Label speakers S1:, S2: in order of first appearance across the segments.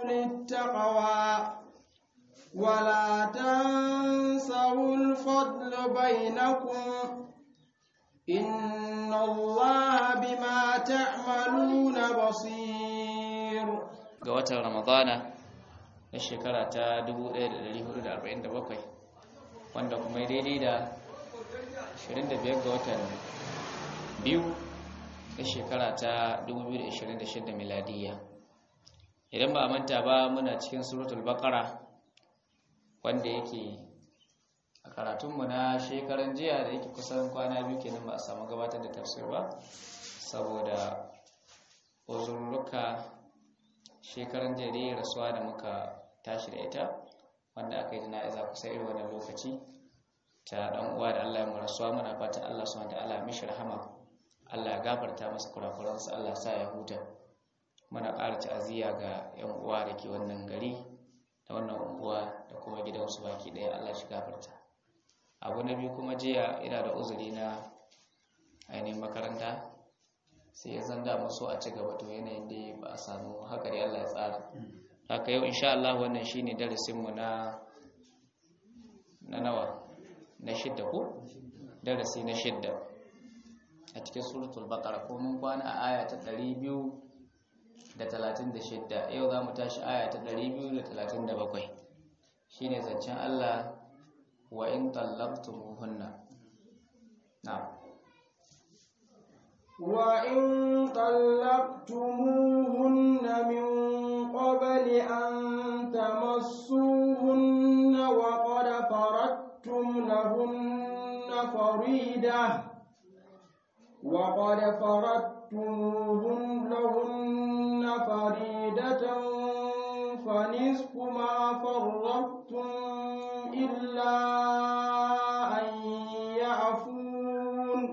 S1: للتقوى ولا تنسوا الفضل بينكم إن الله بما تعملون بصير
S2: ga watan ramadana na shekara ta 1447 wanda kuma ya daidai da 25 ga watan biyu na shekara ta 2026 miladiya idan ba a manta ba muna cikin suratul baqara wanda yake a karatunmu na shekaran jiya da yake kusan kwana biyu kenan ba a samu gabatar da tafsir ba saboda uzurruka shekaran jiya da rasuwa da muka tashi da ita wanda aka yi jana'iza kusa irin wannan lokaci ta dan uwa da Allah ya mu rasuwa muna fatan Allah subhanahu wa ta'ala mishi rahama Allah ya gafarta masa kurakuransa Allah sa ya huta muna ƙara ta'aziyya ga 'yan uwa da ke wannan gari da wannan unguwa da kuma gidansu baki ɗaya Allah shi gafarta abu na biyu kuma jiya ina da uzuri na ainihin makaranta sai ya zanda maso a ci gaba to yanayin da ba a samu haka dai Allah ya tsara haka yau insha Allah wannan shine darasinmu na na nawa na shidda ko darasi na shidda a cikin suratul baqara ko mun kwana a aya ta 236 yau za mu tashi aya ta 237 shine zancen Allah wa in tallaqtumuhunna na'am
S1: وإن طلقتموهن من قبل أن تمسوهن وقد فرضتم لهن فريدة وقد فرضتموهن لهن فريدة فنصف ما فرضتم إلا أن يعفون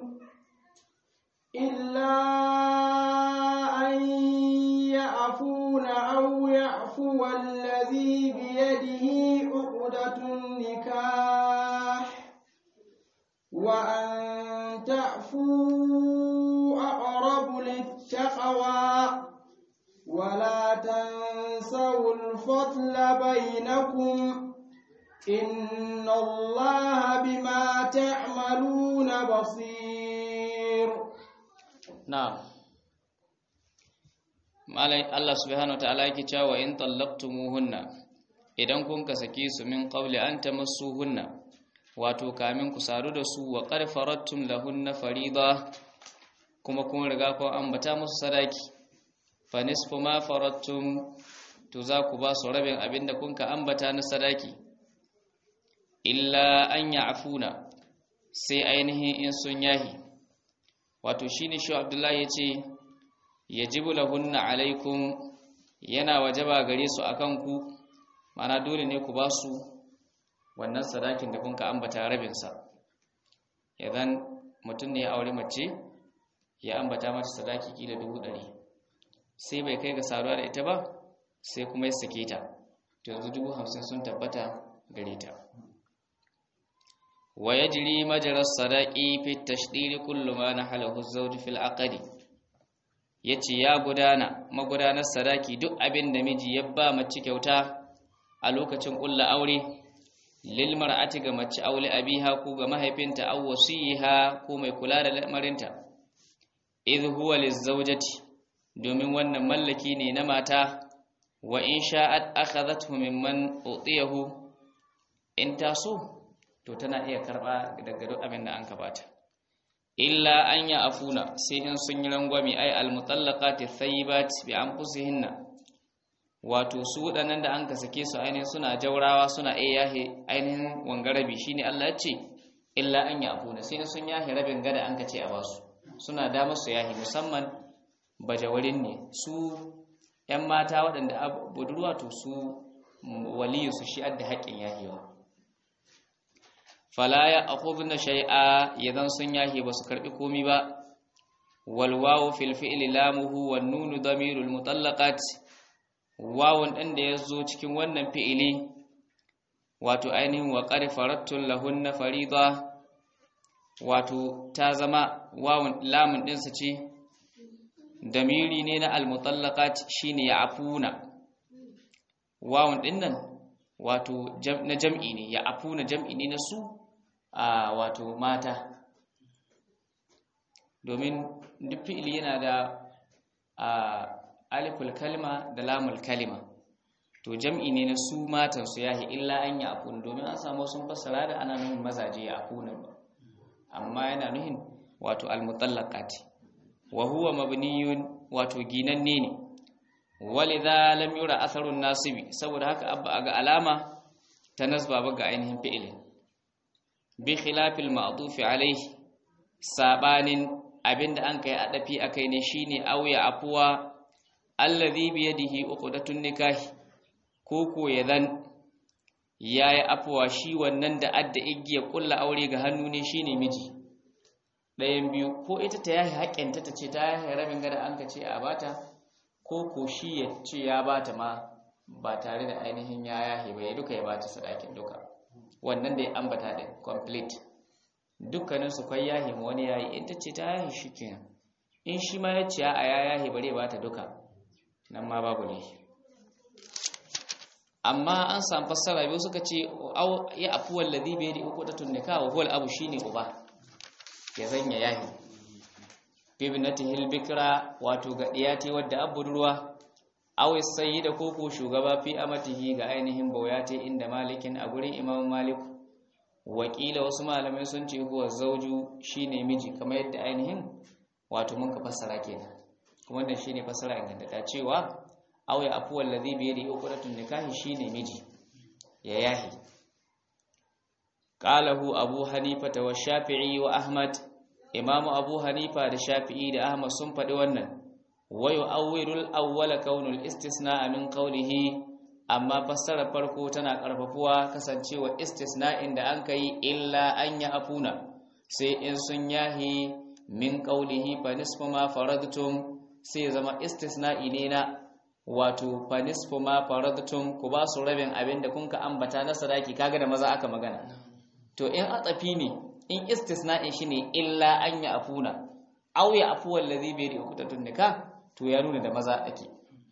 S1: إلا أن يعفون أو يعفو الذي بيده عقدة النكاح وأن تعفوا أقرب للتقوى ولا تنسوا الفضل بينكم إن الله بما تعملون بصير
S2: na'am malai Allah subhanahu wataala yake cewa in tallaqtumuhunna idan kun ka sake su min qabli an tamassuhunna wato kamin ku sadu da su wa qad faradtum lahunna farida kuma kun riga ku ambata musu sadaki fa nisfu ma faradtum to za ku ba su rabin abinda kun ka ambata na sadaki illa an ya'funa sai ainihin in sun yahi wato shine shi Abdullahi yace yajibu lahunna alaikum yana wajaba gare su akan ku mana dole ne ku ba su wannan sadakin da kun ka ambata rabin sa idan mutum ne ya aure mace ya ambata mata sadaki kila dubu ɗari sai bai kai ga saduwa da ita ba sai kuma ya sake ta to yanzu dubu hamsin sun tabbata gare ta ويجري مجرى الصداق في التشديد كل ما نحله الزوج في العقد yace ya gudana magudanar sadaki duk abin da miji ya ba mace kyauta a lokacin ƙulla aure lil mar'ati ga mace aure abiha ko ga mahaifinta aw wasiha ko mai kula da lamarinta idh huwa lizawjati domin wannan mallaki ne na mata wa in sha'at akhadhathu mimman utiyahu in taso to tana iya karba daga duk abin da an kabata illa an ya afuna sai in sun yi rangwami ai almutallaqati thayyibat bi anfusihinna wato su wadannan da an ka sake su ainihin suna jaurawa suna iya yahe ainihin wangarabi shine Allah ya ce illa an ya afuna sai in sun yahe rabin gada an ka ce a basu suna da musu yahe musamman bajawarin ne su yan mata waɗanda budurwa to su waliyu su shi adda haƙƙin yahewa fala ya akhudna shay'a yadan sun yahi basu karbi komi ba wal wawu fil fi'li lamuhu wan nunu damirul mutallaqat wawun din da yazo cikin wannan fi'ili wato ainihin wa qad farattul lahunna farida wato ta zama wawun lamun din sa ce damiri ne na al mutallaqat shine ya afuna wawun din nan wato na jam'i ne ya afuna jam'i ne na su a wato mata domin duk fi'ili yana da aliful kalma da lamul kalima to jam'i ne na su matan su yahi illa an ya afuna domin an samu sun fassara da ana nuhin mazaje ya afuna ba amma yana nuhin wato almutallaqati wa huwa mabniyun wato ginanne ne walidha lam yura atharun nasibi saboda haka abba ga alama ta nasba ba ga ainihin fi'ilin bi khilafil ma'tuf alayhi sabanin abinda an kai adafi akai ne shine auya afuwa alladhi bi yadihi uqdatun nikahi koko yadan yayi afuwa shi wannan da adda igiya kulla aure ga hannu ne shine miji ɗayan biyu ko ita ta yahi haƙƙinta ta ce ta yahi rabin gada an ka ce a bata ko ko shi ya ce ya bata ma ba tare da ainihin ya yahi ba ya duka ya bata sadakin duka wannan da ya ambata da complete dukkanin su kai yahi ma wani yayi in ta ce ta yahi shi kenan in shi ma ya ce a ya yahi bare bata duka nan ma babu ne amma an samu fassara biyu suka ce ya afuwal ladhi bi yadi uqdatun nikah wa huwa al-abu shine uba ya zanya yahi bibnatihil bikra wato ga diyati wadda abudurwa aw sayyida koko shugaba fi amatihi ga ainihin bauyate inda malikin a gurin imam malik wakila wasu malamai sun ce huwa zauju shine miji kamar yadda ainihin wato mun ka fassara kenan kuma wannan shine fassara ingantata cewa aw ya afu wallazi bi yadi uqratun nikahi shine miji ya yahi qalahu abu hanifa wa shafi'i wa ahmad imamu abu hanifa da shafi'i da ahmad sun faɗi wannan wayo awwirul awwala kaunul istisna min qawlihi amma fassara farko tana karfafuwa kasancewa istisna'in da an kai illa an ya afuna sai in sun yahi min qawlihi fa nisfu ma faradtum sai zama istisna'i ne na wato fa nisfu ma faradtum ku ba su rabin abin da kun ka ambata na sadaki kaga da maza aka magana to in atsafi ne in istisna'in shine illa an ya afuna aw ya afu wallazi bi uqtatun nikah to ya nuna da maza ake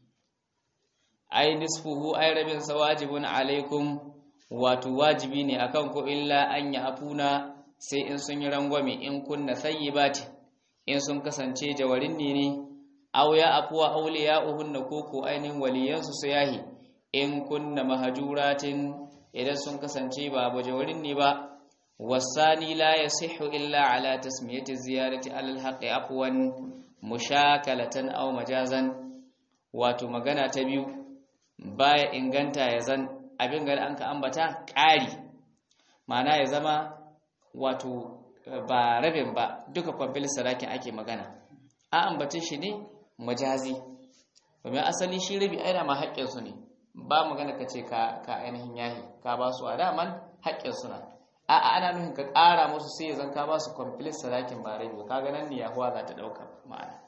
S2: ai nisfuhu ai rabin sa wajibun alaikum wato wajibi ne akan ku illa an ya afuna sai in sun yi rangwame in kunna sayyibati in sun kasance jawarin ne ne aw ya afuwa awliya'uhunna ko ko ainin waliyansu su yahi in kunna mahajuratin idan sun kasance ba bajawarin ne ba والثاني لا يصح إلا على تسمية الزيارة على الحق عفوا مشاكلة أو مجازا wato magana ta biyu baya inganta ya zan abin gari an ka ambata ƙari mana ya zama wato ba rabin ba duka kwamfil sadakin ake magana a ambace shi ne majazi domin asali shi rabi aina ma haƙƙinsu ne ba magana ka ce ka ainihin yahi ka ba su a daman haƙƙinsu na a'a ana nufin ka ƙara musu sai zan ka ba su complete sadakin ba rabi kaga nan ne yahuwa za ta ɗauka ma'ana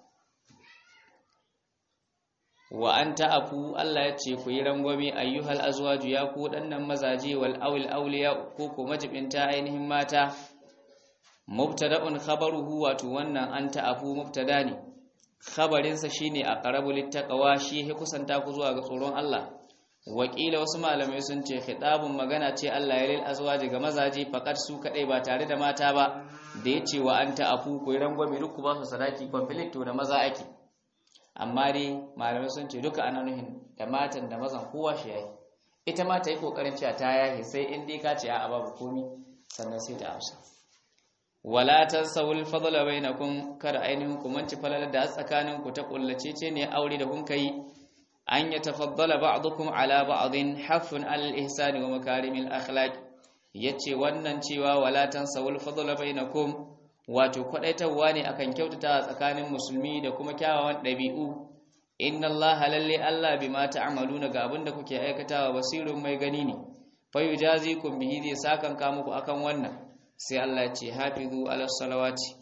S2: wa an ta'afu Allah ya ce ku yi rangwame ayyuhal azwaju ya ku dannan mazaje wal awil awliya ko ko majibinta ainihin mata mubtada'un khabaruhu wato wannan an ta'afu mubtada ne khabarin sa shine aqrabu littaqwa shi ya kusanta ku zuwa ga tsoron Allah wakila wasu malamai sun ce khitabun magana ce Allah ya lil azwaji ga mazaje fakat su kadai ba tare da mata ba da yace wa anta afu ku rangwame duk ku ba su sadaki complete to da maza ake amma dai malamai sun ce duka ana nuhin da matan da mazan kowa shi yayi ita ma ta yi kokarin cewa ta yahi sai in dai ka ce a babu komi sannan sai ta amsa wala tansawul fadla bainakum kada ainihin ku manci falala da tsakanin ku ta kullace ce ne aure da kun kai an yatafaddala ba'dukum ala ba'din hafun al ihsani wa makarimil akhlaq yace wannan cewa wala tansawul fadla bainakum wato kwadaitarwa ne akan kyautata tsakanin musulmi da kuma kyawawan ɗabi'u inna allaha lalle allah bima ta'maluna ga abin da kuke aikatawa basirun mai gani ne fayujazikum bihi zai sakan ka muku akan wannan sai allah ya ce hafizu ala salawati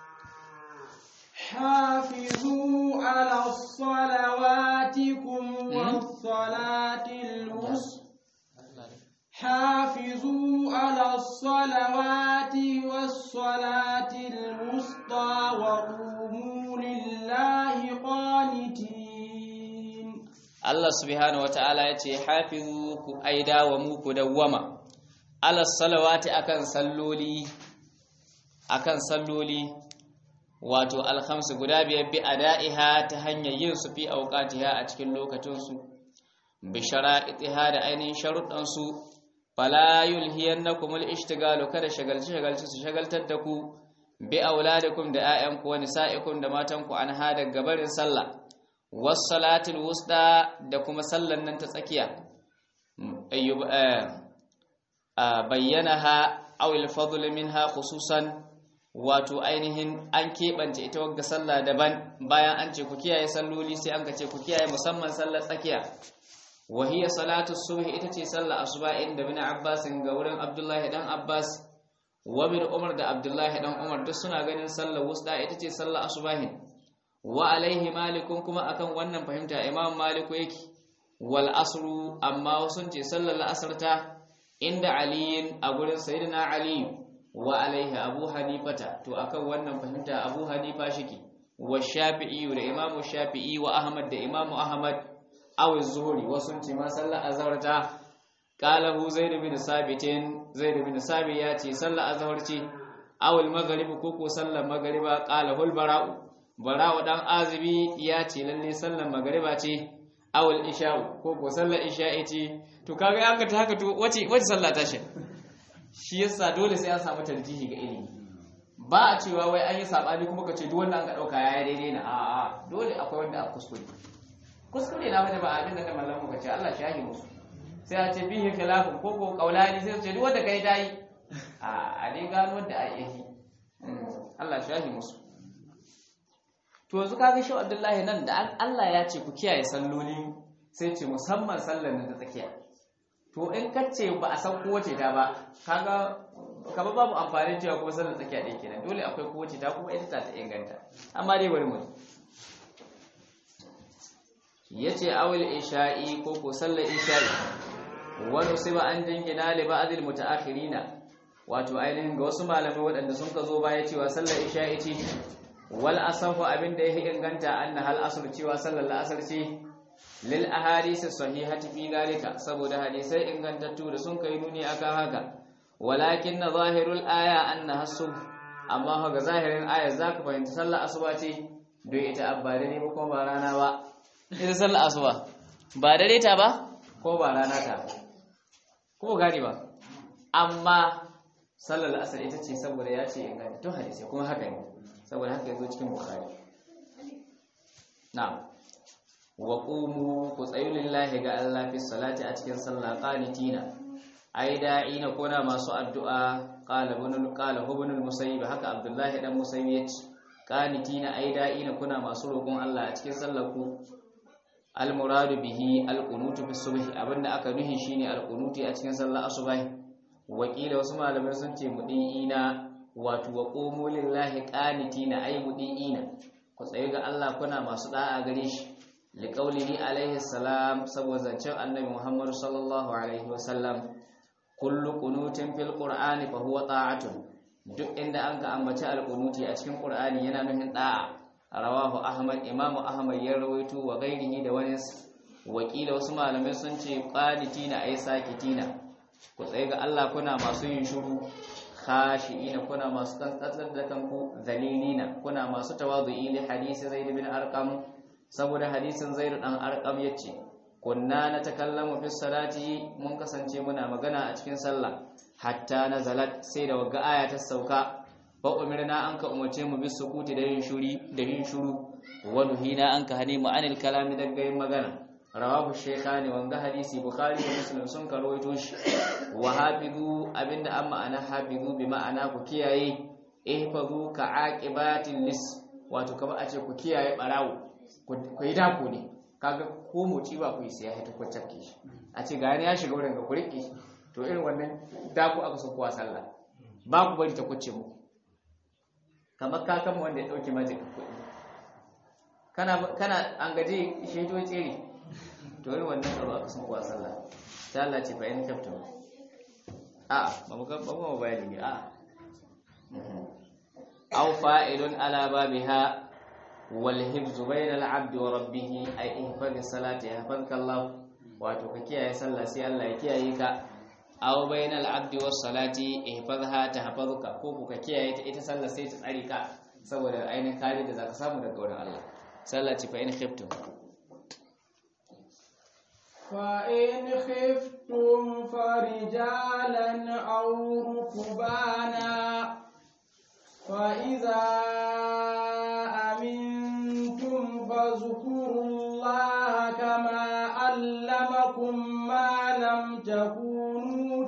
S1: حافظوا على صلواتكم والصلاة الوسطى حافظوا على الصلوات والصلاة الوسطى وقوموا لله قانتين
S2: Allah subhanahu wata'ala ya ce hafizu ku aida wa mu ku dawwama ala salawati akan salloli akan salloli wato alhamsu guda biyar bi ada'iha ta hanyar yin su fi auqatiha a cikin lokacin su bi shara'itiha da ainihin sharuɗan su fala yulhiyannakum al-ishtigalu kada shagalci shagalci su shagaltar da ku bi auladikum da ayyanku wa nisa'ikum da matanku an hada gabarin sallah was salatul wusta da kuma sallan nan ta tsakiya ayyub bayyanaha aw al-fadl minha khususan wato ainihin an keɓance ita wagga sallah daban bayan an ce ku kiyaye salloli sai an ka ce ku kiyaye musamman sallar tsakiya wa hiya salatu subh ita ce sallar asuba inda bin abbas ga wurin abdullahi dan abbas wa bin umar da abdullahi dan umar duk suna ganin sallar wusta ita ce sallar asubahin wa alaihi malikun kuma akan wannan fahimta imam maliku yake wal asru amma wasun ce sallar la'asar ta inda aliyin a gurin sayyidina aliyu wa alaihi abu hanifata to akan wannan fahimta abu hanifa shike wa shafi'i da imamu shafi'i wa ahmad da imamu ahmad aw az-zuhri wasu ce ma sallar azhar ta qala hu zaid bin sabitin zaid bin sabi ya ce sallar azhar ce aw al-maghrib ko ko sallar maghriba qala hul bara'u bara'u dan azibi ya ce lalle sallar maghriba ce aw al-isha'u ko ko sallar isha'i ce to kaga an ga ta haka to wace wace sallah ta shi shi yasa dole sai an samu tarjihi ga ilimi ba a cewa wai an yi sabani kuma ka ce duk wanda an ka dauka yayi daidai na a'a dole akwai wanda a kuskure kuskure na bane ba abin da malamu ka ce Allah shahi musu sai a ce bihi khilafun ko ko qaulani sai su ce duk wanda kai dai a a dai gano wanda a yi Allah shahi musu to yanzu kaga shi Abdullahi nan da Allah ya ce ku kiyaye salloli sai ce musamman sallar da ta tsakiya to in kace ba a san kowace ta ba kaga kaba babu amfani cewa kuma sallar tsakiya ɗaya kenan dole akwai kowace ta kuma ita ta inganta amma dai bari mu yace awil isha'i ko ko sallar isha'i wani siba an jingina li ba'dil mutaakhirina wato ainihin ga wasu malamai waɗanda sun ka zo baya cewa sallar isha'i ce wal asafu abinda yake inganta anna hal asr cewa sallar la'asar ce lil ahadisi sahihati fi dalika saboda hadisai ingantattu da sun kai nuni akan haka walakin na zahirul aya annaha subh amma ga zahirin aya zaka fahimci sallar asuba ce don ita abba dare ba kuma ba rana ba ita sallar asuba ba dare ta ba ko ba rana ta ko gari ba amma sallar asar ita ce saboda ya ce ingantattun hadisai kuma haka ne saboda haka yazo cikin bukhari na'am wa qumu ku tsayu lillahi ga Allah fi salati a cikin sallah qanitina ai da'ina kuna masu addu'a qala ibn qala ibn al-musayyib haka abdullahi dan musayyib yace qanitina ai da'ina kuna masu roƙon Allah a cikin sallar ku al-muradu bihi al-qunutu fi subh abinda aka nuhi shine al-qunuti a cikin sallar asubahi wakila wasu malamai sun ce mudiina wato wa qumu lillahi qanitina ai mudiina ku tsayu ga Allah kuna masu da'a gare shi liƙaulihi alaihi salam saboda zancen annabi muhammadu sallallahu alaihi wasallam kullu kunutin fil qur'ani fa huwa ta'atun duk inda an ka ambaci alqunuti a cikin qur'ani yana nufin da'a rawahu ahmad imamu ahmad ya rawaito wa ghairihi da wani wakila wasu malamai sun ce qanitina ay sakitina ku tsaye ga Allah kuna masu yin shiru khashi'ina kuna masu kantsar da kanku zalilina kuna masu tawadu'i li hadisi zaid bin arqam saboda hadisin zairu dan arqam yace kunna natakallamu fi salati mun kasance muna magana a cikin sallah hatta nazalat sai da wagga aya ta sauka fa umirna an ka umarce mu bis sukuti da yin shuri da yin shuru wa nuhina an ka hane mu anil kalami daga yin magana rawahu shaykhani wanga hadisi bukhari da muslim sun karwaito shi wa hafizu abinda amma ana hafizu bi ma'ana ku kiyaye ihfazu ka aqibatil lis wato kamar a ce ku kiyaye barawo ku yi dako ne kaga ko moci ba ku yi sai ya haita ku cakke shi a ce gani ya shiga wurin ga ku riƙe shi to irin wannan dako aka so kuwa sallah ba ku bari ta kuce muku kamar kakan wanda ya ɗauke majin kuɗi kana kana an gaje shi to tsere to irin wannan tsaro aka so kuwa sallah ta Allah ce fa in kafta a ba mu ba mu bayani ne a aw fa'ilun ala babiha wal hifzu bainal abdi wa rabbih ay ihfaz salati yahfazka Allah wato ka kiyaye sallah sai Allah ya kiyaye ka aw bainal abdi was salati ihfazha tahfazuka ko ka kiyaye ta ita sallah sai ta tsare ka saboda ainihin kare da zaka samu daga wurin Allah sallah ce fa in khiftum
S1: فإن خفتم فرجالا أو ركبانا فإذا أمنتم فاذكروا الله كما علمكم ما لم تكونوا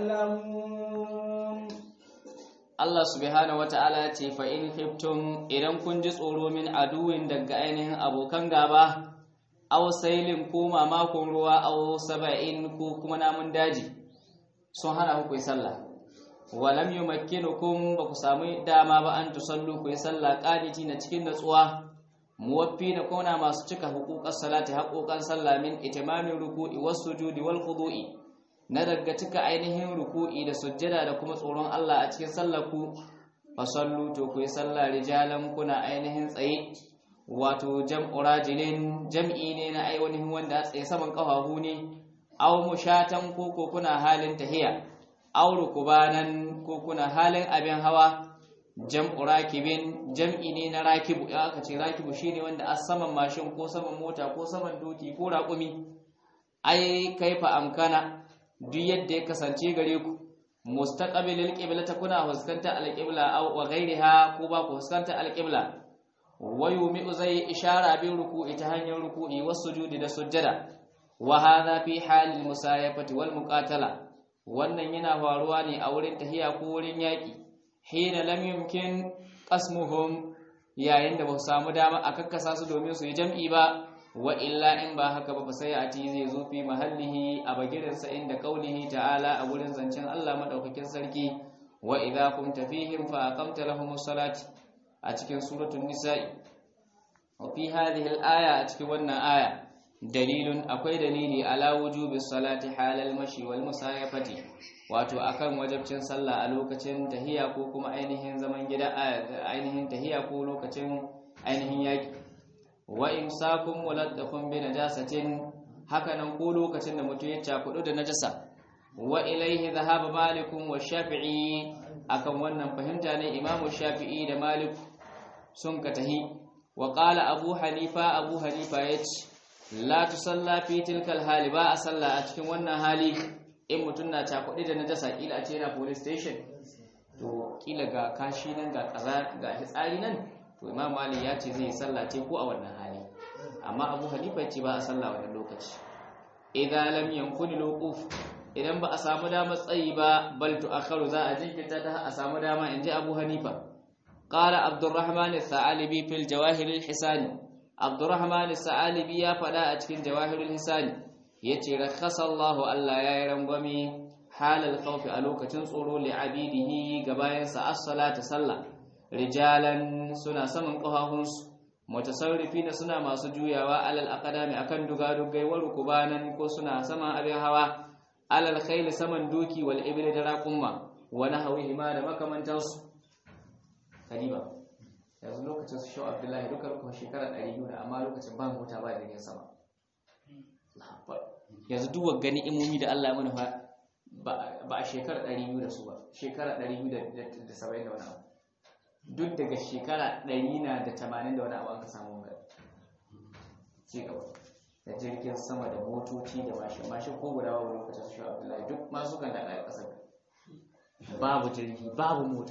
S1: تعلمون
S2: Allah subhanahu wata'ala ce fa in khiftum idan kun ji tsoro min aduwin daga ainihin abokan gaba aw sailin ko mamakon ruwa aw saba'in ko kuma namun daji sun hana ku yi sallah walam yumakkinukum ba ku samu dama ba an tusallu ku yi sallah qaniti na cikin natsuwa muwaffi na kona masu cika huquqas salati haƙoƙan sallah min itimamin ruku'i was sujudi wal khudu'i na daga cika ainihin ruku'i da sujjada da kuma tsoron Allah a cikin sallar ku fa sallu to ku yi sallah rijalan kuna ainihin tsaye wato jam'u rajilin jam'i ne na ainihin wanda a tsaye saman kafafu ne aw mushatan ko ko kuna halin tahiya aw rukubanan ko kuna halin abin hawa jam'u rakibin jam'i ne na rakibu ya aka ce rakibu shine wanda a saman mashin ko saman mota ko saman doki ko raƙumi ai kaifa amkana duk yadda ya kasance gare ku mustaqbilil qiblata kuna fuskanta alqibla aw wa ghayriha ko ba ku fuskanta alqibla wayumi zai ishara bin ruku'i ta hanyar ruku'i wasujudi da sujjada wa hadha fi halil musayafati wal muqatala wannan yana faruwa ne a wurin tahiya ko wurin yaki hina lam yumkin qasmuhum yayin da ba su samu dama a kakkasa su domin su yi jam'i ba wa illa in ba haka ba sai a ti zai zo fi mahallihi a bagirin sa inda kaulihi ta'ala a wurin zancen Allah madaukakin sarki wa idza kunta fihim fa aqamta lahumus salati a cikin suratul nisa'i wa fi hadhihi al-aya a cikin wannan aya dalilun akwai dalili ala wujubi salati halal mashi wal musayafati wato akan wajibcin sallah a lokacin tahiya ko kuma ainihin zaman gida ainihin tahiya ko lokacin ainihin yaki wa imsakun muladdafun bi najasatin hakanan ko lokacin da mutum ya cakudu da najasa wa ilaihi dhahaba malikun wa shafi'i akan wannan fahimta ne imamu shafi'i da malik sun ka tahi wa qala abu hanifa abu hanifa yace la tusalla fi tilkal hali ba a salla a cikin wannan hali in mutum na cakuɗi da najasa kila a ce yana police station to kila ga kashi nan ga kaza ga hitsari nan to imam malik ya ce zai salla ce ko a wannan hali amma abu hanifa ya ce ba a salla wannan lokaci idan lam yankuni luquf idan ba a samu dama tsayi ba bal tu'akharu za a jinkirta ta a samu dama in ji abu hanifa qala abdurrahman as-sa'alibi fil jawahir al-hisani abdurrahman as-sa'alibi ya fada a cikin jawahir al-hisani yace rakhasa Allahu Allah yayi rangwame halal khawfi a lokacin tsoro li abidihi ga bayansa as-salata sallah rijalan suna saman kafafunsu mutasarrifina suna masu juyawa alal aqdami akan dugadugai wa rukubanan ko suna saman abin hawa alal khayl saman doki wal ibli da raqumma wa nahwihi ma da makamantansu kadiba yanzu lokacin su shaw abdullahi duka kuma shekara 200 amma lokacin ba mota ba jirgin sama yanzu duk gani imomi da Allah ya mana fa ba a shekara 200 da su ba shekara 270 da wani abu duk daga shekara 100 na da 80 da wani abu an ka samu wanga ci gaba da jirgin sama da motoci da mashin mashin ko guda babu lokacin su shaw abdullahi duk masu kan da ɗaya ƙasar babu jirgi babu mota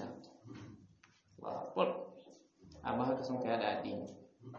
S2: amma haka sun kai da addini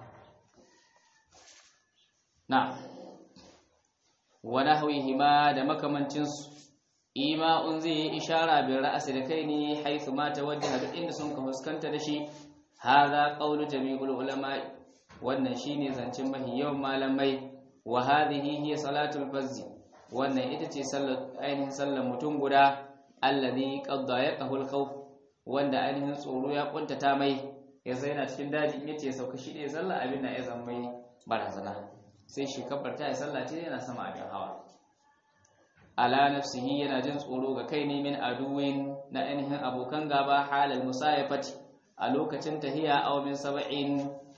S2: na wani hauyi ma da makamancinsu ima'un zai yi ishara bin ra'asi da kai ne haisu mata wajen duk inda sun ka fuskanta da shi haza qawlu jami'ul ulama wannan shine zancen mahi yawan malamai wa hadhihi hiya salatul fazzi wannan ita ce sallar ainihin sallar mutum guda allazi qadda yaqahu al-khawf wanda ainihin tsoro ya kuntata mai ya zaina cikin daji in yace sauka shi ɗaya sallah abin da ya zama mai barazana sai shi kabbarta ya sallah ce yana sama abin hawa ala nafsihi yana jin tsoro ga kai ne min aduwin na ainihin abokan gaba halal musayafati a lokacin tahiya aw min sab'in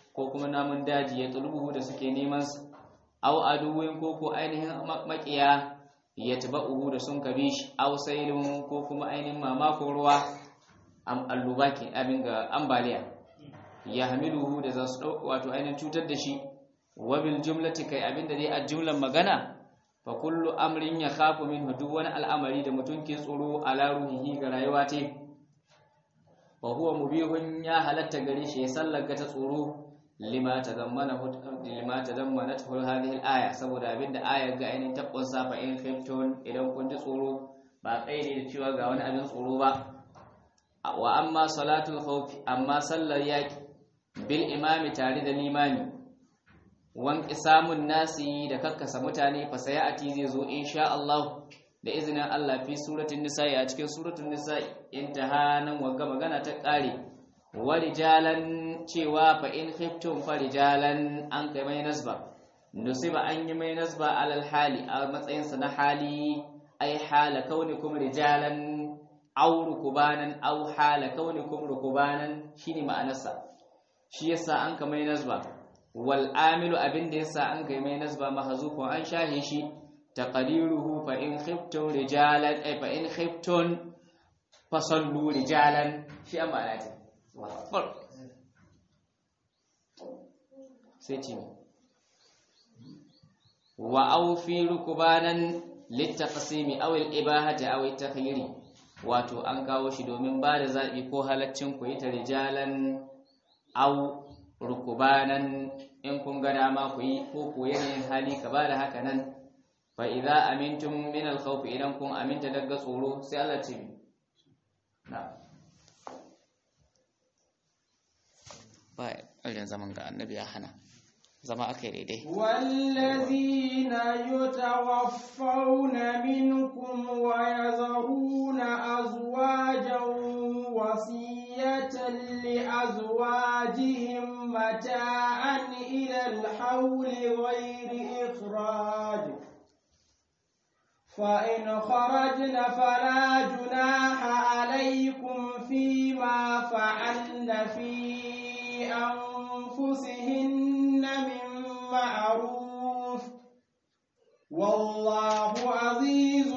S2: ko kuma namun daji ya tulubuhu da suke neman sa aw aduwin ko ko ainihin makiya ya uhu da sun kabe shi aw sailun ko kuma ainihin mamakon ruwa am allubaki abin ga ambaliya ya hamiluhu da za su dauka wato ainihin cutar da shi wa bil jumlati kai abin da dai a jumlan magana fa kullu amrin ya khafu minhu duk wani al'amari da mutum ke tsoro ala ruhihi ga rayuwa ta fa huwa mubihun ya halatta gare shi ya sallaka ta tsoro lima tazammana lima tazammanat hadhihi al-aya saboda abinda ayar ga ainihin tabbon safa in khiftun idan kun ji tsoro ba kai ne da cewa ga wani abin tsoro ba wa amma salatul khawf amma sallar yaki bil imami tare da limami wan isamun nasi da kakkasa mutane fa sayati zai zo insha Allah da izinin Allah fi suratul nisa'i a cikin suratul nisa'i intaha nan wanga magana ta kare warijalan cewa fa in khiftum farijalan an kai mai nasba nusiba an yi mai nasba alal hali a matsayin sa na hali ai hala kaunikum rijalan aw rukubanan aw hala kaunikum rukubanan shine ma'anarsa shi yasa an kai mai nasba wal amilu abinda yasa an kai mai nasba mahzufun an shahe shi taqdiruhu fa in khiftum rijalan ai fa in khiftum fasallu rijalan shi an ma'ana akbar sai ce wa aufi rukubanan littaqsimi aw al-ibahati aw at-takhyiri wato an kawo shi domin ba da zabi ko halaccin ku yi ta rijalan aw rukubanan in kun ga dama ku yi ko ko yanayin hali ka ba da haka nan fa idza amintum min al-khawf idan kun aminta daga tsoro sai Allah ce na'am ba irin zaman ga annabi ya hana zama aka yi daidai
S1: والذين يتوفون منكم ويذرون أزواجا وصية لأزواجهم متاعا إلى الحول غير إخراج فإن خرجن فلا جناح عليكم فيما فعلن في أنفسهن من معروف والله عزيز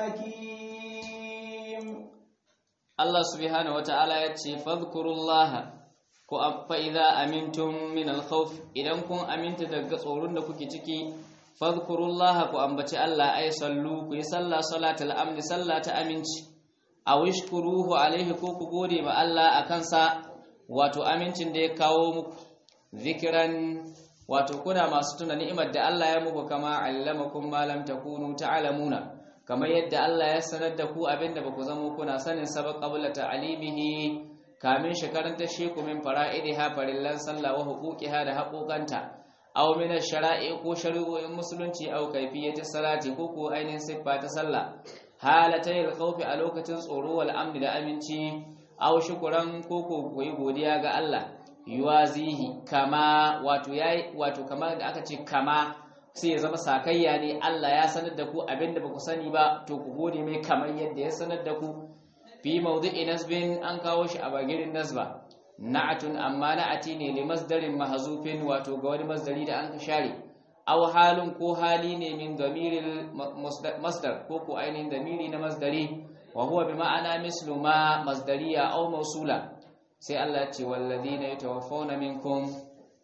S1: حكيم
S2: Allah subhanahu wata'ala ya ce fadhkurullaha ko fa idza amintum min al-khawf idan kun aminta daga tsoron da kuke ciki fadhkurullaha ku ambaci Allah ay sallu ku yi sallah salatul amni sallah ta aminci aw ishkuruhu alaihi ko ku gode ma Allah akan sa wato amincin da ya kawo muku zikiran wato kuna masu tuna ni'imar da Allah ya muku kama allamakum ma lam takunu ta'lamuna kamar yadda Allah ya sanar da ku abinda baku zamo kuna sanin sabaq qabla ta'limihi kamin shekaran ta sheku min fara'idiha farillan sallah wa huquqiha da haƙoƙanta aw min ash-shara'i ko shari'o'in musulunci aw kayfiyati salati ko ko ainihin siffa ta sallah halatayil khawfi a lokacin tsoro wal amni da aminci aw shukran ko ko koyi godiya ga Allah yuwazihi kama wato yayi wato kamar da aka ce kama sai ya zama sakayya ne Allah ya sanar da ku abinda baku sani ba to ku gode mai kamar yadda ya sanar da ku fi mawdi'i nasbin an kawo shi a bagirin nasba na'atun amma na'ati ne li masdarin mahzufin wato ga wani masdari da an share aw halun ko hali ne min damiril masdar ko ko ainihin damiri na masdari wa huwa bi ma'ana mislu ma masdariya aw mawsula sai Allah ya ce walladina yatawaffawna minkum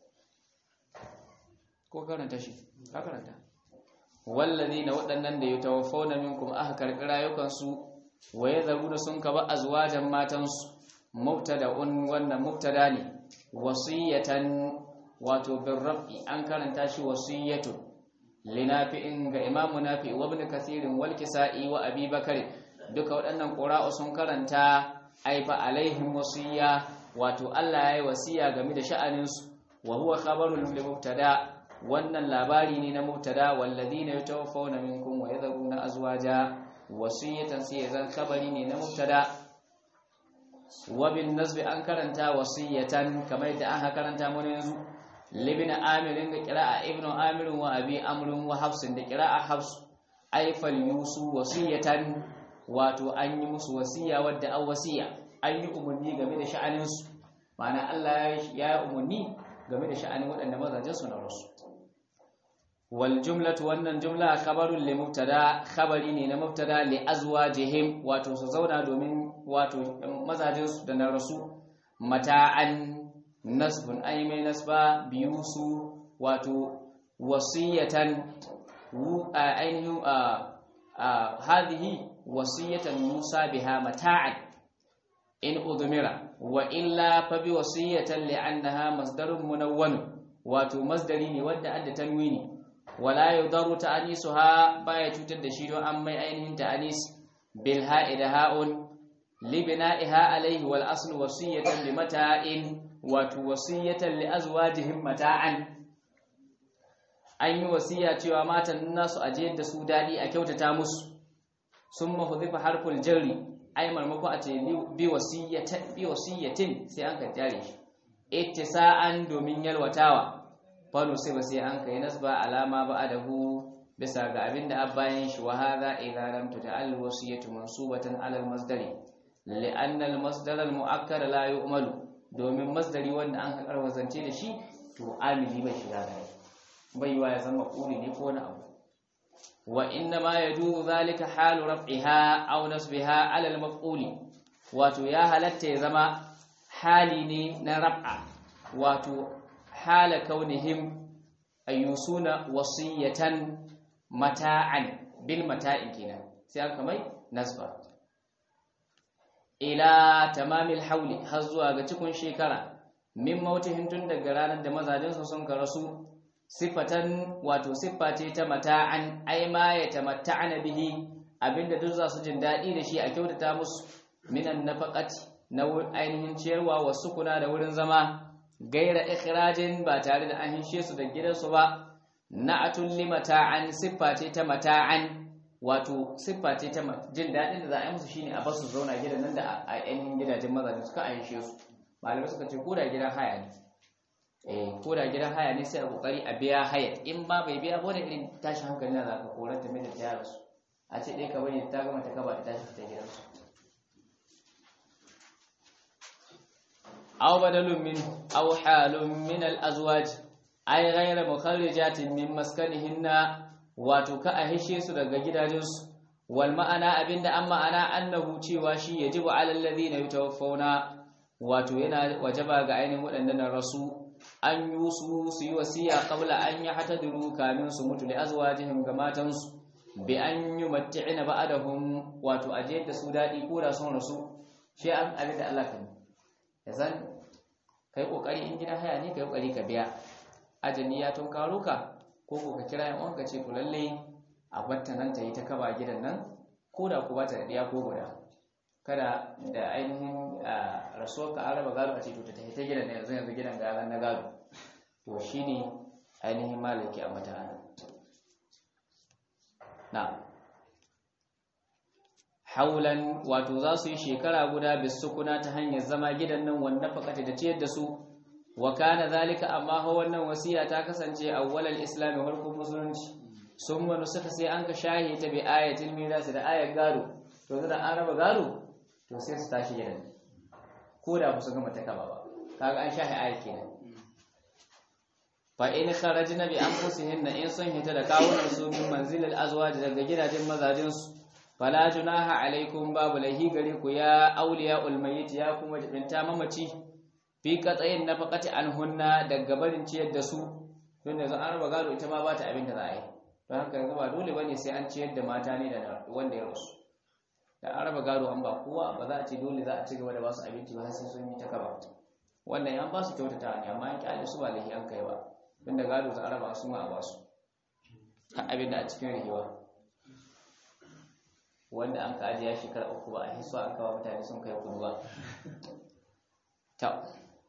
S2: ko karanta shi ka karanta walladina waɗannan da yatawaffawna minkum aka karɓi rayukansu wa yadharuna sun kaba azwajan matansu mubtada'un wannan mubtada ne wasiyatan wato bin raf'i an karanta shi wasiyatu linafi'in ga imamu nafi wa ibn kathirin wal kisa'i wa abi bakari duka waɗannan qura'u sun karanta aifa alaihim wasiya wato Allah yayi wasiya game da sha'aninsu wa huwa khabarul mubtada wannan labari ne na mubtada walladina yatawaffawna minkum wa yadhuruna azwaja wasiyatan sai zan khabari ne na mubtada wa bin nasbi an karanta wasiyatan kamar yadda aka karanta mun yanzu libin amirin da qira'a ibnu amir wa abi amr wa hafs da qira'a hafs ay fal yusu wasiyatan wato an yi musu wasiya wadda an wasiya an yi umarni game da sha'anin su ma'ana Allah ya yi umarni game da sha'anin waɗanda mazajen su na rasu wal jumlatu wannan jumla khabarun li mubtada khabari ne na mubtada li azwajihim wato su zauna domin wato mazajen su da na rasu mata'an nasbun ay mai nasba biyu su wato wasiyatan ainihin hadhihi wasiyatan musa biha mata'an in udmira wa illa fa bi wasiyatan li'annaha masdarun munawwan wato masdari ne wanda adda tanwini wala yudaru ta'anisuha baya cutar da shi don an mai ainihin ta'anis bil ha'ida ha'un li bina'iha alayhi wal aslu wasiyatan li mata'in wato wasiyatan li azwajihim mata'an an yi wasiya cewa matan nasu ajiyar da su dadi a kyautata musu summa hudhifa harful jarri ai marmako a ce bi wasiyatin bi wasiyatin sai an ka jare shi ittisa'an domin yalwatawa falo sai ba sai an kai nasba alama ba'adahu bisa ga abinda abbayan shi wa hadha idza lam tuta'al wasiyatu mansubatan ala al-masdari li'anna al-masdar al-mu'akkar la yu'malu domin masdari wanda an karwa zance da shi to amili bai shiga gare bai yiwa ya zama kuri ne ko wani abu wa inna ma yajuzu zalika halu raf'iha aw nasbiha ala al-maf'uli wato ya halatta ya zama hali ne na raf'a wato hala kaunihim ayyusuna wasiyatan mata'an bil mata'in kenan sai aka mai nasba ila tamamil hauli har zuwa ga cikin shekara min mautihin tun daga ranar da mazajin su sun karasu sifatan wato siffa ce ta mata'an ai ma ya tamatta'ana bihi abinda duk za su jin daɗi da shi a kyautata musu minan nafaqati na ainihin ciyarwa wasu kuna da wurin zama gaira ikhrajin ba tare da an hishe su da gidansu ba na'atul limata'an siffa ce ta mata'an wato siffa ce ta jin daɗin da za a yi musu shine a basu zauna gidan nan da a ainihin gidajen mazaje suka a hishe su malamai suka ce koda gidan haya ne eh koda gidan haya ne sai a kokari a biya haya in ba bai biya ba da irin tashi hankali na zaka korar ta mai da tayar su a ce dai ka bari ta gama ta kaba ta tashi ta gidansu أو بدل منه أو حال من الأزواج أي غير مخرجات من مسكنهن وتكا أهشي سدغ جداجنس والمعنى أبين أما أنا أنه تيواشي يجب على الذين يتوفون wato yana wajaba ga ainihin waɗannan rasu an yi su su yi wasiya qabla an yi hatadiru kamin su mutu da azwajihim ga matansu bi an yi matti'ina ba'adahum wato aje da su dadi ko da sun rasu shi an abin da Allah kan ya zan kai kokari in gidan haya ne kai kokari ka biya ajali ya tun karo ka ko ko ka kira yan uwanka ce ku lalle a batta nan ta yi ta kaba gidan nan ko da ku bata da diya ko guda kada da ainihin rasuwar ka araba gado a ce to ta tafi ta gidan yanzu yanzu gidan ga na gado to shine ainihin malaki a mata na haulan wato za su yi shekara guda bisukuna ta hanyar zama gidan nan wanda fakata da ciyar da su wa kana zalika amma ha wannan wasiya ta kasance awwalal islami farkon musulunci sun wani suka sai an ka shahi ta bi ayatul miras da ayar gado to da an raba gado to sai su tashi gidan ko da ba su gama ta kaba ba kaga an shahi ayar kenan fa in kharajna bi anfusihinna in sun hita da kawunan su min manzilil azwaj daga gidajen mazajin su fala junaha alaikum babu lahi gare ku ya auliya ulmayit ya kuma jibinta mamaci fi katsayin nafaqati anhunna daga barin ciyar da su tun yanzu an raba gado ita ma ba ta abin da za a yi don haka yanzu ba dole bane sai an ciyar da mata ne da wanda ya rasu da an raba gado an ba kowa ba za a ce dole za a ci gaba da ba su abinci ba sai sun yi ta kaba wannan yan ba su kyautata ne amma an kyale su ba lahi an kai ba tunda gado za a raba su ma a ba su abin da a cikin rihewa wanda an ka ajiya shekara uku ba a hiso an kawo mutane sun kai kudu ba ta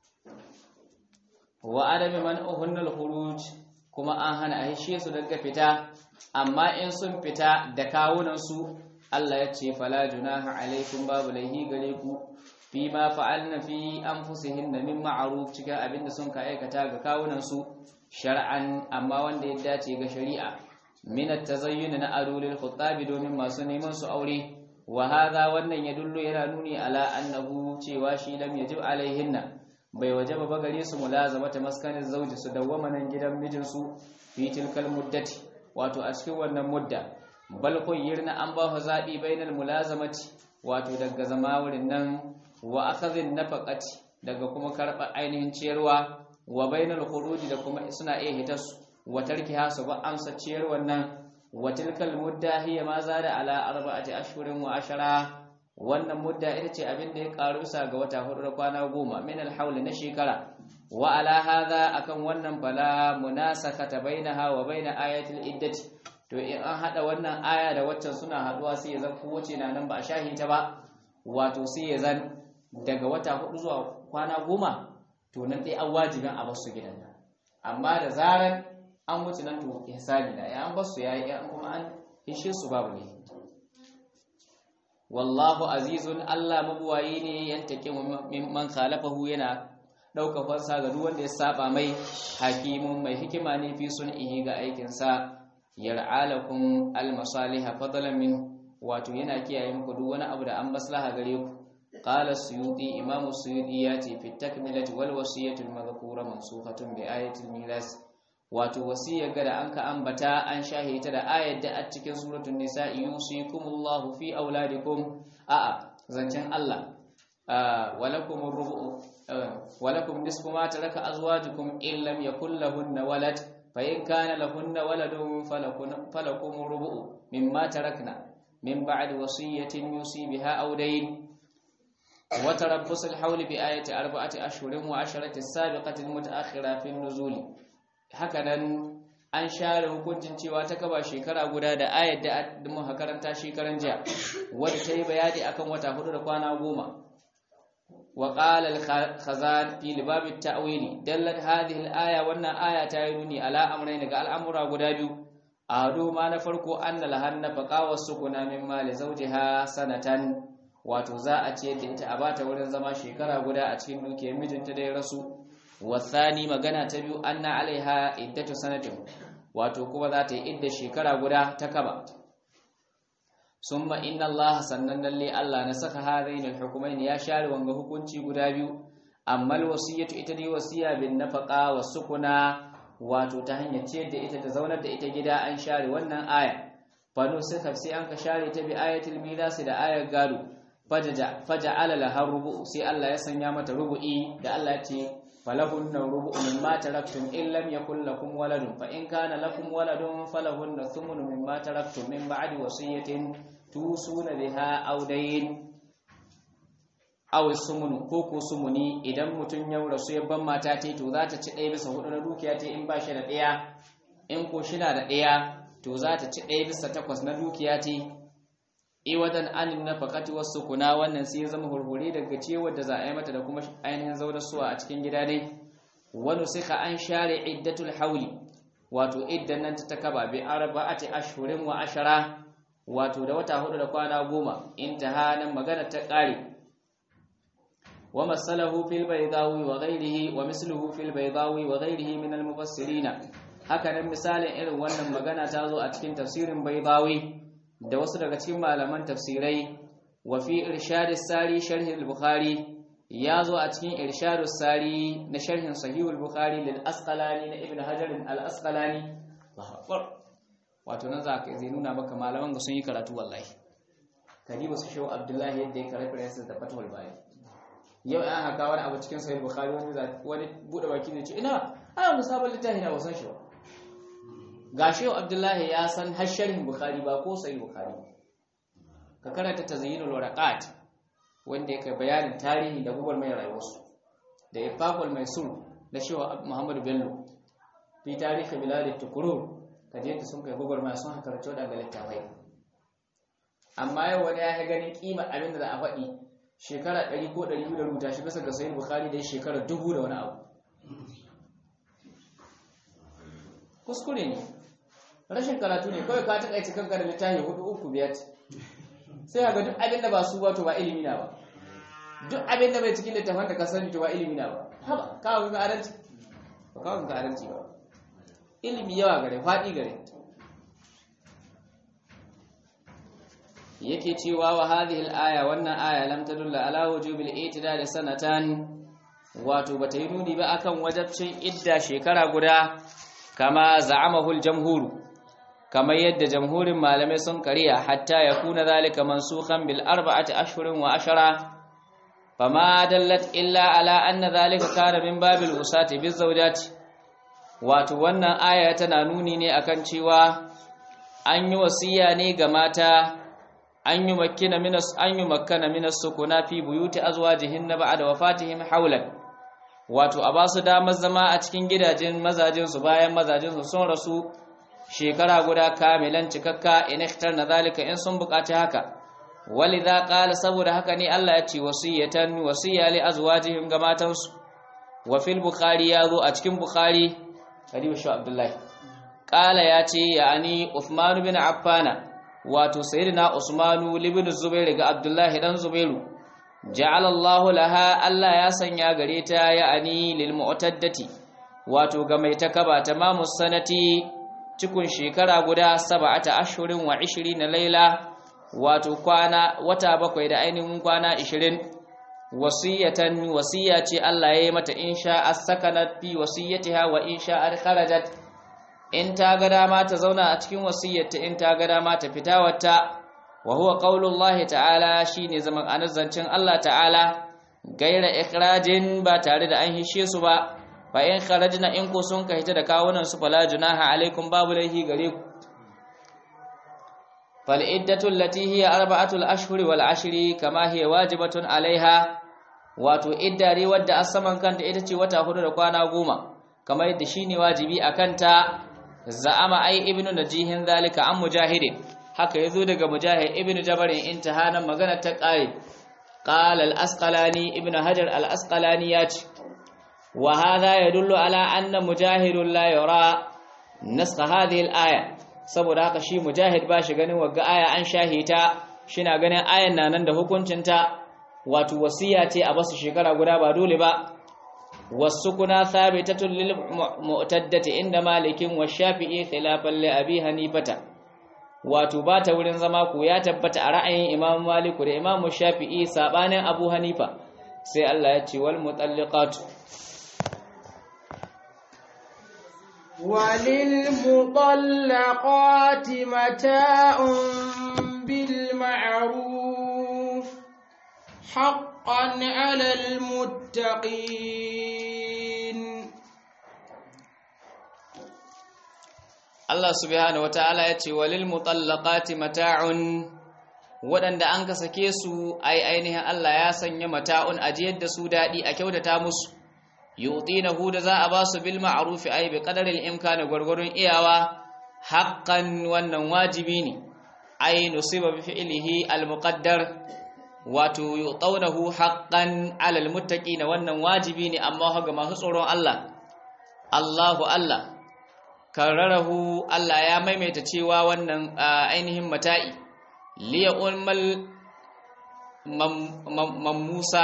S2: wa adami man uhunnal khuruj kuma an hana a hishe su daga fita amma in sun fita da kawunan su Allah ya ce fala junaha alaikum babu laihi gare ku fi ma fa'alna fi anfusihin min ma'ruf cikin abinda sun ka aikata ga kawunan su shar'an amma wanda ya dace ga shari'a min at-tazayyun na arulil khutabi domin masu neman su aure wa hadha wannan ya dullo yana nuni ala annahu cewa shi lam yajib alaihinna bai wajaba ba gare su mulazamata maskanin zauji su dawwama nan gidan mijinsu fi tilkal muddati wato a cikin wannan mudda bal yirna an ba fa zabi bainal mulazamati wato daga zama wurin nan wa akhadhin nafaqati daga kuma karba ainihin ciyarwa wa bainal khuruji da kuma suna iya hitas wa tarkiha su ba amsa ciyarwar nan wa tilkal mudda hiya ma zada ala arba'ati ashhurin wa ashara wannan mudda ita ce abin da ya karu sa ga wata hudu da kwana goma min alhawl na shekara wa ala hadha akan wannan fala munasakata bainaha wa baina ayatil iddati to in an hada wannan aya da waccan suna haduwa sai ya zan kowace na nan ba a shahi ta ba wato sai ya zan daga wata hudu zuwa kwana goma to nan dai an wajibin a basu gidan nan amma da zaran an wuce nan to ihsani da ya an basu yayi an kuma an hishe su babu ne wallahu azizun Allah mabuwayi ne yantake man khalafahu yana dauka fansa ga duk wanda ya saba mai hakimun mai hikima ne fi sun'ihi ga aikin sa yar'alakum almasaliha fadlan min wato yana kiyaye muku duk wani abu da an maslaha gare ku qala suyuti imam suyuti ya ce fi takmilati wal wasiyatu al madhkura mansukhatun bi ayati al miras wato wasiyar ga da an ka ambata an shahita da ayat da a cikin suratul nisa yusikumullahu fi auladikum a'a zancen Allah walakum rubu walakum nisfu ma taraka azwajukum in lam yakul lahunna walad fa in kana lahunna waladun falakum rubu mimma tarakna min ba'di wasiyatin yusi biha aw dayn وتربص الحول بآية أربعة أشهر وعشرة السابقة المتأخرة في النزول hakanan an share hukuncin cewa ta kaba shekara guda da ayar da muka karanta shekaran jiya wadda ta yi bayani akan wata hudu da kwana goma wa qala al-khazan fi libab at-ta'wil dallat hadhihi al-aya wannan aya ta yi nuni ala amrayn ga al'amura guda biyu ado ma na farko anna lahanna faqa wasukuna min mali zawjiha sanatan wato za a ce da ita a bata wurin zama shekara guda a cikin dukiyar mijinta da ya rasu wasani magana ta biyu anna alaiha iddatu sanatin wato kuma za ta yi idda shekara guda ta kaba summa inna Allah sannan lalle Allah na saka hadain alhukumain ya share wanga hukunci guda biyu amma alwasiyatu ita ne wasiya bin nafaqa wasukuna wato ta hanyar ciyar da ita ta zaunar da ita gida an share wannan aya fano suka sai an ka share ta bi ayatul miras da ayar gado faja'ala laha rubu sai Allah ya sanya mata rubu'i da Allah ya ce falahunna rubu'u mimma taraktum in lam yakul lakum waladun fa in kana lakum waladun falahunna thumnu mimma taraktum min ba'di wasiyatin tusuna biha aw dayn aw sumunu ko ko sumuni idan mutun ya rasu ya ban mata tai to za ta ci ɗaya bisa hudu na dukiya tai in ba shi da ɗaya in ko shi na da ɗaya to za ta ci ɗaya bisa takwas na dukiya tai iwadan anin nafaqati wasu kuna wannan sai ya zama hurhure daga cewar da za a yi mata da kuma ainihin zaunar suwa a cikin gida ne wani suka an share iddatul hauli wato iddan nan ta takaba bi arba'ati ashhurin wa ashara wato da wata hudu da kwana goma intaha nan magana ta kare wa masalahu fil baydawi wa ghayrihi wa misluhu fil baydawi wa ghayrihi min al mufassirin haka nan misalin irin wannan magana ta zo a cikin tafsirin baydawi da wasu daga cikin malaman tafsirai wa fi irshad sari sharh al-bukhari ya zo a cikin irshad sari na sharhin sahih al-bukhari lil asqalani na ibn hajar al-asqalani wato nan za ka zai nuna maka malaman ga sun yi karatu wallahi kadiba su shehu abdullahi yadda ya karanta yasa da fatwal bayan yau an haka wani abu cikin sahih bukhari wani wani bude baki ne ce ina ana musabal littafi na wasan shi ba ga shehu abdullahi ya san hasharin bukhari ba ko sai bukhari ka karanta tazyinul waraqat wanda yake bayanin tarihi da gubar mai rayuwarsu da ifaqul maisur da shehu muhammadu bello fi tarihi bilad tukurur ka je sun kai gubar mai sun haka rato daga littafai amma yau wani ya ganin kima abin da za a faɗi shekara 100 ko 200 da rubuta shi bisa ga sahih bukhari da shekara 1000 da wani abu kuskure ne rashin karatu ne kawai ka takaice kanka da littafi hudu uku biyar sai ga duk abin da ba su ba to ba ilimi na ba duk abin da bai cikin littafin da ka sani to ba ilimi na ba haba kawo ga adalci ba kawo ga adalci ba ilimi yawa gare faɗi gare yake cewa wa hadhihi al-aya wannan aya lam tadulla ala wujubil itidal sanatan wato bata yi nuni ba akan wajabcin idda shekara guda kama za'amahul jamhuru kamar yadda jamhurin malamai sun kariya hatta ya kuna zalika mansukhan bil arba'ati ashhurin wa ashara fama dallat illa ala anna zalika kana min babil usati biz zawjati wato wannan aya tana nuni ne akan cewa an yi wasiya ne ga mata an yi makkina minas an yi makkana minas sukuna fi buyuti azwajihin ba'da wafatihim hawlan wato a basu damar zama a cikin gidajen mazajin su bayan mazajin su sun rasu shekara guda kamilan cikakka in na zalika in sun bukaci haka walidha qala saboda haka ne Allah ya ce wasiyatan wasiya li azwajihim ga matansu wa fil bukhari ya zo a cikin bukhari karibu shi abdullahi qala ya ce yani uthman bin affana wato sayyidina usmanu ibn zubair ga abdullahi dan zubairu ja'ala Allah laha Allah ya sanya gare ta yani lil mu'taddati wato ga mai takaba tamamu sanati cikin shekara guda sab'ata ashhurin wa 20 laila wato kwana wata bakwai da ainihin kwana 20 wasiyatan wasiya ce Allah ya yi mata insha as-sakanat fi wasiyatiha wa insha al-kharajat in ta ga dama ta zauna a cikin wasiyyarta in ta ga dama ta fita wata wa huwa qaulullahi ta'ala shine zaman anazzancin Allah ta'ala gaira ikhrajin ba tare da an hishe su ba fa in kharajna in ko sun kai ta da kawunan su fala junaha alaikum babu laihi gare ku fal iddatu allati hiya arba'atul ashhuri wal ashri kama hiya wajibatun alaiha wato iddare wadda asaman kanta ita ce wata hudu da kwana goma kamar yadda shine wajibi akan ta za'ama ai ibnu najihin zalika an mujahidin haka yazo daga mujahid ibnu jabarin intihanan magana ta qari qala al-asqalani ibnu hajar al-asqalani yace wa hadha yadullu ala anna mujahidun la yara nasakha hadhihi al-aya saboda haka shi mujahid ba shi ganin wagga aya an shahita shina ganin ayan nan da hukuncin ta wato wasiya ce a basu shekara guda ba dole ba والسكنى ثابتة للمعتدة عند مالك والشافعي خلافا لأبي حنيفة wato ba ta wurin zama ku ya tabbata a ra'ayin Imam Malik da Imam Shafi'i sabanin Abu Hanifa sai Allah ya ce wal mutalliqatu
S1: walil mutallaqati mata'un bil ma'ruf haqqan 'alal muttaqin
S2: Allah subhanahu wata'ala ya ce walil mutallaqati mata'un waɗanda an ka sake su ai ainihin Allah ya sanya mata'un ajiyar da su daɗi a kyautata musu yu'tinahu da za a ba su bil ma'ruf ai bi qadaril imkani gwargwadon iyawa haqqan wannan wajibi ne ai nusiba bi fi'lihi al muqaddar wato yu'tawnahu haqqan 'ala al muttaqina wannan wajibi ne amma ga masu tsoron Allah Allahu Allah kararahu Allah ya maimaita cewa wannan ainihin mata'i liya ulmal mamusa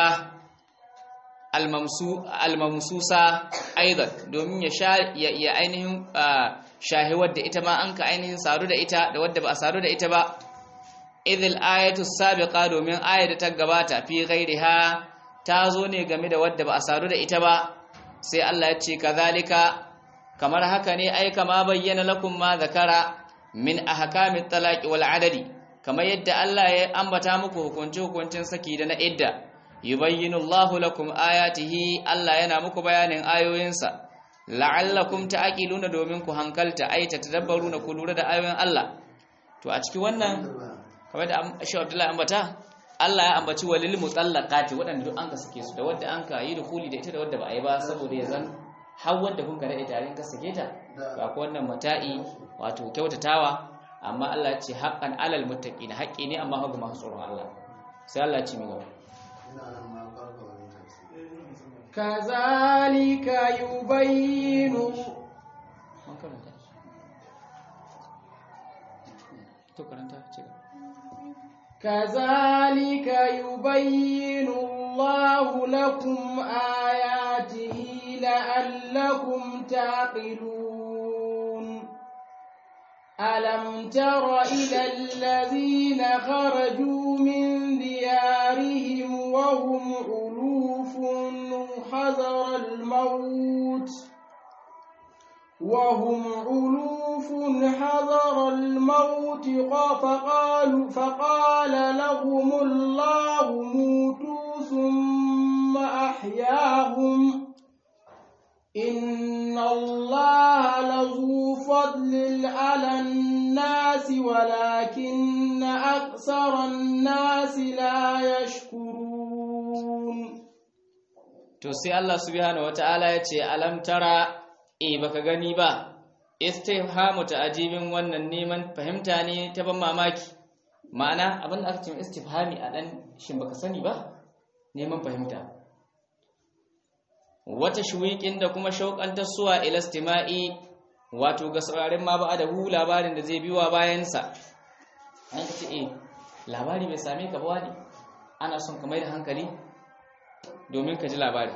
S2: almamsusa aidan domin ya sha ya ainihin shahi wadda ita ma an ka ainihin saru da ita da wadda ba a saru da ita ba idil ayatu sabiqa domin ayar da ta gabata fi ghairiha ta zo ne game da wadda ba a saru da ita ba sai Allah ya ce kazalika kamar haka ne ai kama bayyana lakum ma zakara min ahkamit talaqi wal adadi kamar yadda Allah ya ambata muku hukunci hukuncin saki da na idda yubayyinu Allahu lakum ayatihi Allah yana muku bayanin ayoyinsa la'allakum ta'qiluna domin ku hankalta ai ta tadabbaruna ku lura da ayoyin Allah to a cikin wannan kamar da Sheikh Abdullahi ambata Allah ya ambaci walil mutallaqati waɗanda duk an ka sake su da wanda an ka yi dukuli da ita da wanda ba a yi ba saboda ya zan har wanda kun ka daɗe tare ka sake ta ba ko wannan mata'i wato kyautatawa amma Allah ya ce haqqan alal muttaqin haƙƙi ne amma ga masu tsoron Allah sai Allah ya ce mi gaba
S1: kazalika yubayyinu
S2: to karanta ce
S1: كذلك يبين الله لكم آياته لعلكم تعقلون ألم تر إلى الذين خرجوا من ديارهم وهم ألوف حذر وهم ألوف حذر الموت فقالوا فقال لهم الله موتوا ثم أحياهم إن الله لذو فضل على الناس ولكن أكثر الناس لا يشكرون
S2: to sai Allah subhanahu wataala ya ce alam tara e baka gani ba istifhamu ta'jibin wannan neman fahimta ne ta ban mamaki ma'ana abin da aka ce istifhami a dan shin baka sani ba neman fahimta wata shuwiƙin da kuma shauƙantar suwa ilastima'i wato ga sauraren ma ba da hu labarin da zai biwa bayansa an ka ce eh labari bai same ka ba wani ana son ka mai da hankali domin ka ji labari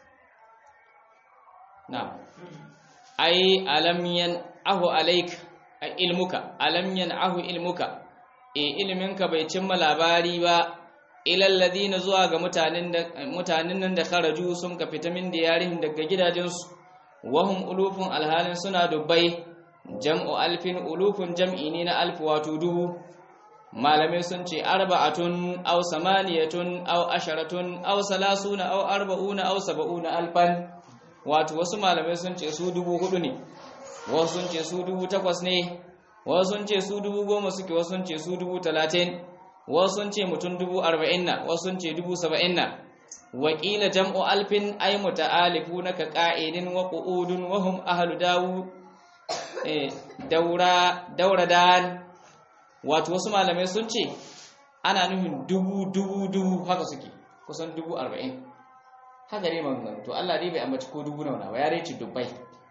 S2: na ai alamyan ahu alaik a ilmuka alamyan ahu ilmuka e ilminka bai cimma labari ba ilal ladina zuwa ga mutanen da mutanen nan da kharaju sun ka fita min diyarihim daga gidajensu wahum ulufun alhalin suna dubbai jam'u alfin ulufun jam'i ne na alf wato dubu malamai sun ce arba'atun aw samaniyatun aw asharatun aw salasuna aw arba'una aw sab'una alfan wato wasu malamai sun ce su dubu hudu ne wasu sun ce su dubu takwas ne wasu sun ce su dubu goma suke wasu sun ce su dubu talatin wasu sun ce mutum dubu arba'in na wasu sun ce dubu saba'in na wakila jam'u alfin ay muta'alifuna ka qa'idin wa qu'udun wa hum ahlu dawu eh daura daura dan wato wasu malamai sun ce ana nufin dubu dubu dubu haka suke kusan dubu arba'in haka ne maganganu to Allah dai bai ambaci ko dubu nauna ba ya dai ce dubbai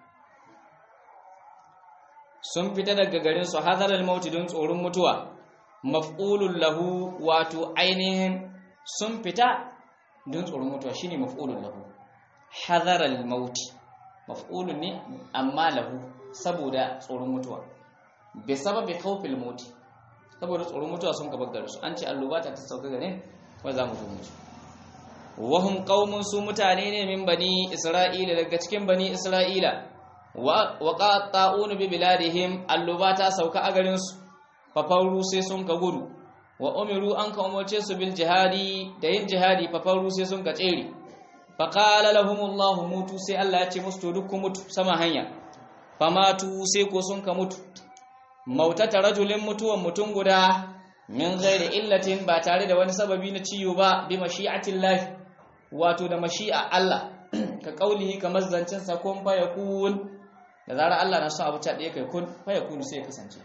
S2: sun fita daga garin su hadaral mauti don tsoron mutuwa maf'ulun lahu wato ainihin sun fita don tsoron mutuwa shine maf'ulun lahu hadaral mauti maf'ulun ne amma lahu saboda tsoron mutuwa bi sababi khawfil mauti saboda tsoron mutuwa sun ka baggar su an ce allubata ta sauka garin wa za mu mutu wahum qaumun su mutane ne min bani isra'ila daga cikin bani isra'ila wa qata'un bi biladihim allubata sauka a garin su fafauru sai sun ka gudu wa umiru an ka umarce su bil jihadi da yin jihadi fafauru sai sun ka tsere faqala lahumullahu mutu sai Allah ya ce musu to duk ku mutu sama hanya famatu sai ko sun ka mutu mautata rajulin mutuwan mutum guda min ghairi illatin ba tare da wani sababi na ciwo ba bi mashi'atin lahi wato da mashi'a Allah ka kaulihi kamar zancen sa kun fa yakun da zarar Allah na so abu ta ɗaya kai kun fa yakun sai ya kasance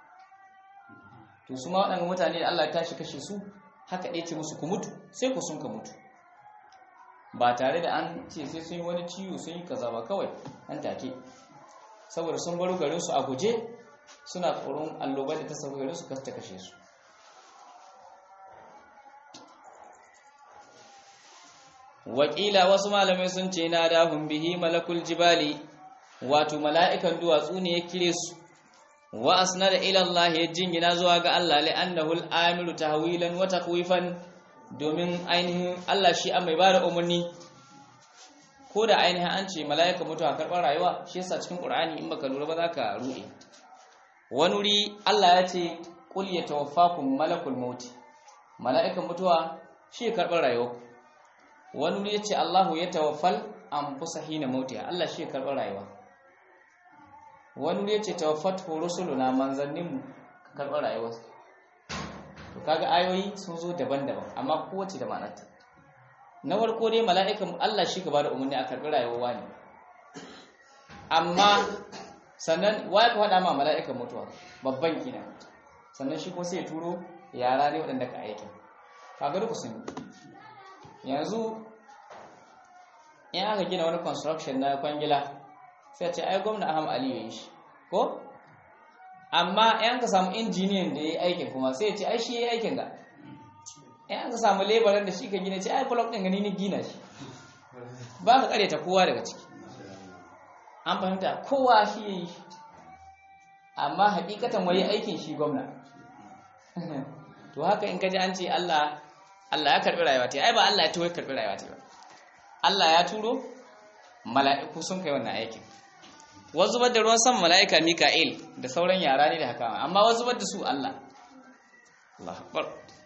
S2: to su ma waɗannan mutane da Allah ya tashi kashe su haka ɗaya ce musu ku mutu sai ku sun ka mutu ba tare da an ce sai sun yi wani ciwo sun yi kaza ba kawai an take saboda sun baro garin su a guje suna tsoron allobar da ta sauka garin su kasta kashe su wakila wasu malamai sun ce na dahun bihi malakul jibali wato mala'ikan duwatsu ne ya kire su wa asnada ila Allah ya jingina zuwa ga Allah li'annahu al-amiru tahwilan wa takwifan domin ainihin Allah shi an mai bada umarni ko da ainihin an ce mala'ika mutuwa karɓar rayuwa shi yasa cikin Qur'ani in baka lura ba za ka ruɗe wani wuri Allah ya ce qul yatawaffakum malakul maut mala'ikan mutuwa shi karɓar rayuwa wani wuri ya ce Allahu yatawaffal anfusa hina mautiha Allah shi karɓar rayuwa wani wuri ya ce tawaffatu rusuluna manzannin karɓar rayuwa to kaga ayoyi sun zo daban-daban amma kowace da ma'anarta na farko dai mala'ikan Allah shi gaba da umarni a karɓi rayuwa wani amma sannan waye ka faɗa ma mala'ikan mutuwa babban kina sannan shi kuma sai ya turo yara ne waɗanda ka aikin kaga duka sun yanzu in aka gina wani construction na kwangila sai ce ai gwamna Ahmad Ali ya yi shi ko amma yan ka samu injiniyan da ya yi aikin kuma sai ya ce ai shi ya yi aikin ga yan ka samu laboran da shi ka gina ce ai block din gani ni gina shi ba ka ta kowa daga ciki an fahimta kowa shi ya yi amma hakikatan wai aikin shi gwamna to haka in ka ji an ce Allah Allah ya karbi rayuwa ta ai ba Allah ya tawaye karbi rayuwa ta ba Allah ya turo mala'iku sun kai wannan aikin wasu zubar da ruwan sama mala'ika mika'il da sauran yara ne da haka amma wasu zubar da su Allah Allah akbar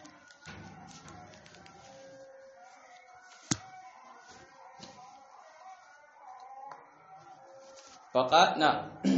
S2: faƙaɗna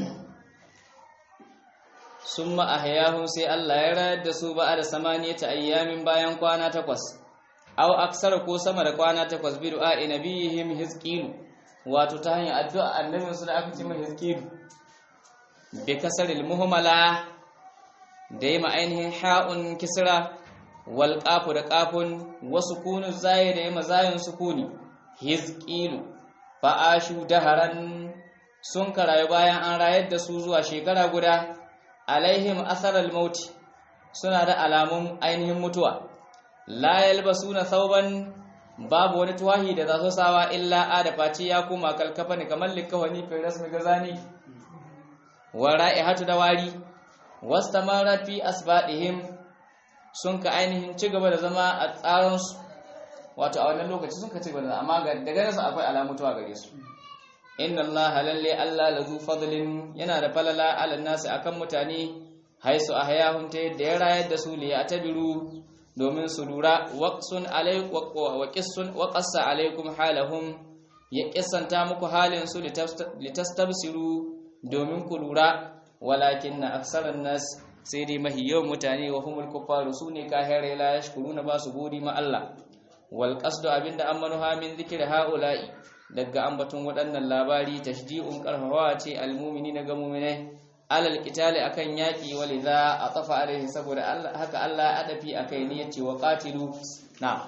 S2: sun ma'ahayahun sai Allah ya rayar da su ba da samaniya ta ayyamin bayan kwana takwas au aksara ko sama da kwana takwas bi du'a nabiyihim hizqilu wato ta hanyar addu'a annabin su da aka ce mai hizqilu bi kasaril muhmala da yi ainihin ha'un kisra wal qafu da qafun wasu kunu zai da yi mazayin sukuni hizqilu fa ashu daharan sun karayu bayan an rayar da su zuwa shekara guda alaihim asarar mauti suna da alamun ainihin mutuwa la yalbasuna thawban babu wani tuwahi da za su sawa illa a da face ya koma kalkafa ne kamar likawani fi rasmi gazani wa ra'ihatu da wari wastamara fi asbadihim sun ka ainihin ci gaba da zama a tsaron su wato a wannan lokaci sun ka ci gaba da amma daga nasu akwai alamu tuwa gare su inna allaha lalle allah lazu fadlin yana da falala ala nasi akan mutane haisu ahyahum ta yadda ya rayar da su li ya'tabiru domin su lura waqsun alaykum wa qissun wa qassa alaykum halahum ya kissanta muku halin su litastabsiru domin ku lura walakinna aksaran nas sai dai mahiyawan mutane wa humul kuffaru sune kahire la yashkuruna ba su godi ma Allah wal qasdu abinda ammanuha min zikri haula'i daga ambaton waɗannan labari tashji'un karfafawa ce almumini na ga muminai alal qitali akan yaki waliza atafa alaihi saboda Allah haka Allah ya adafi akai ne yace wa qatilu na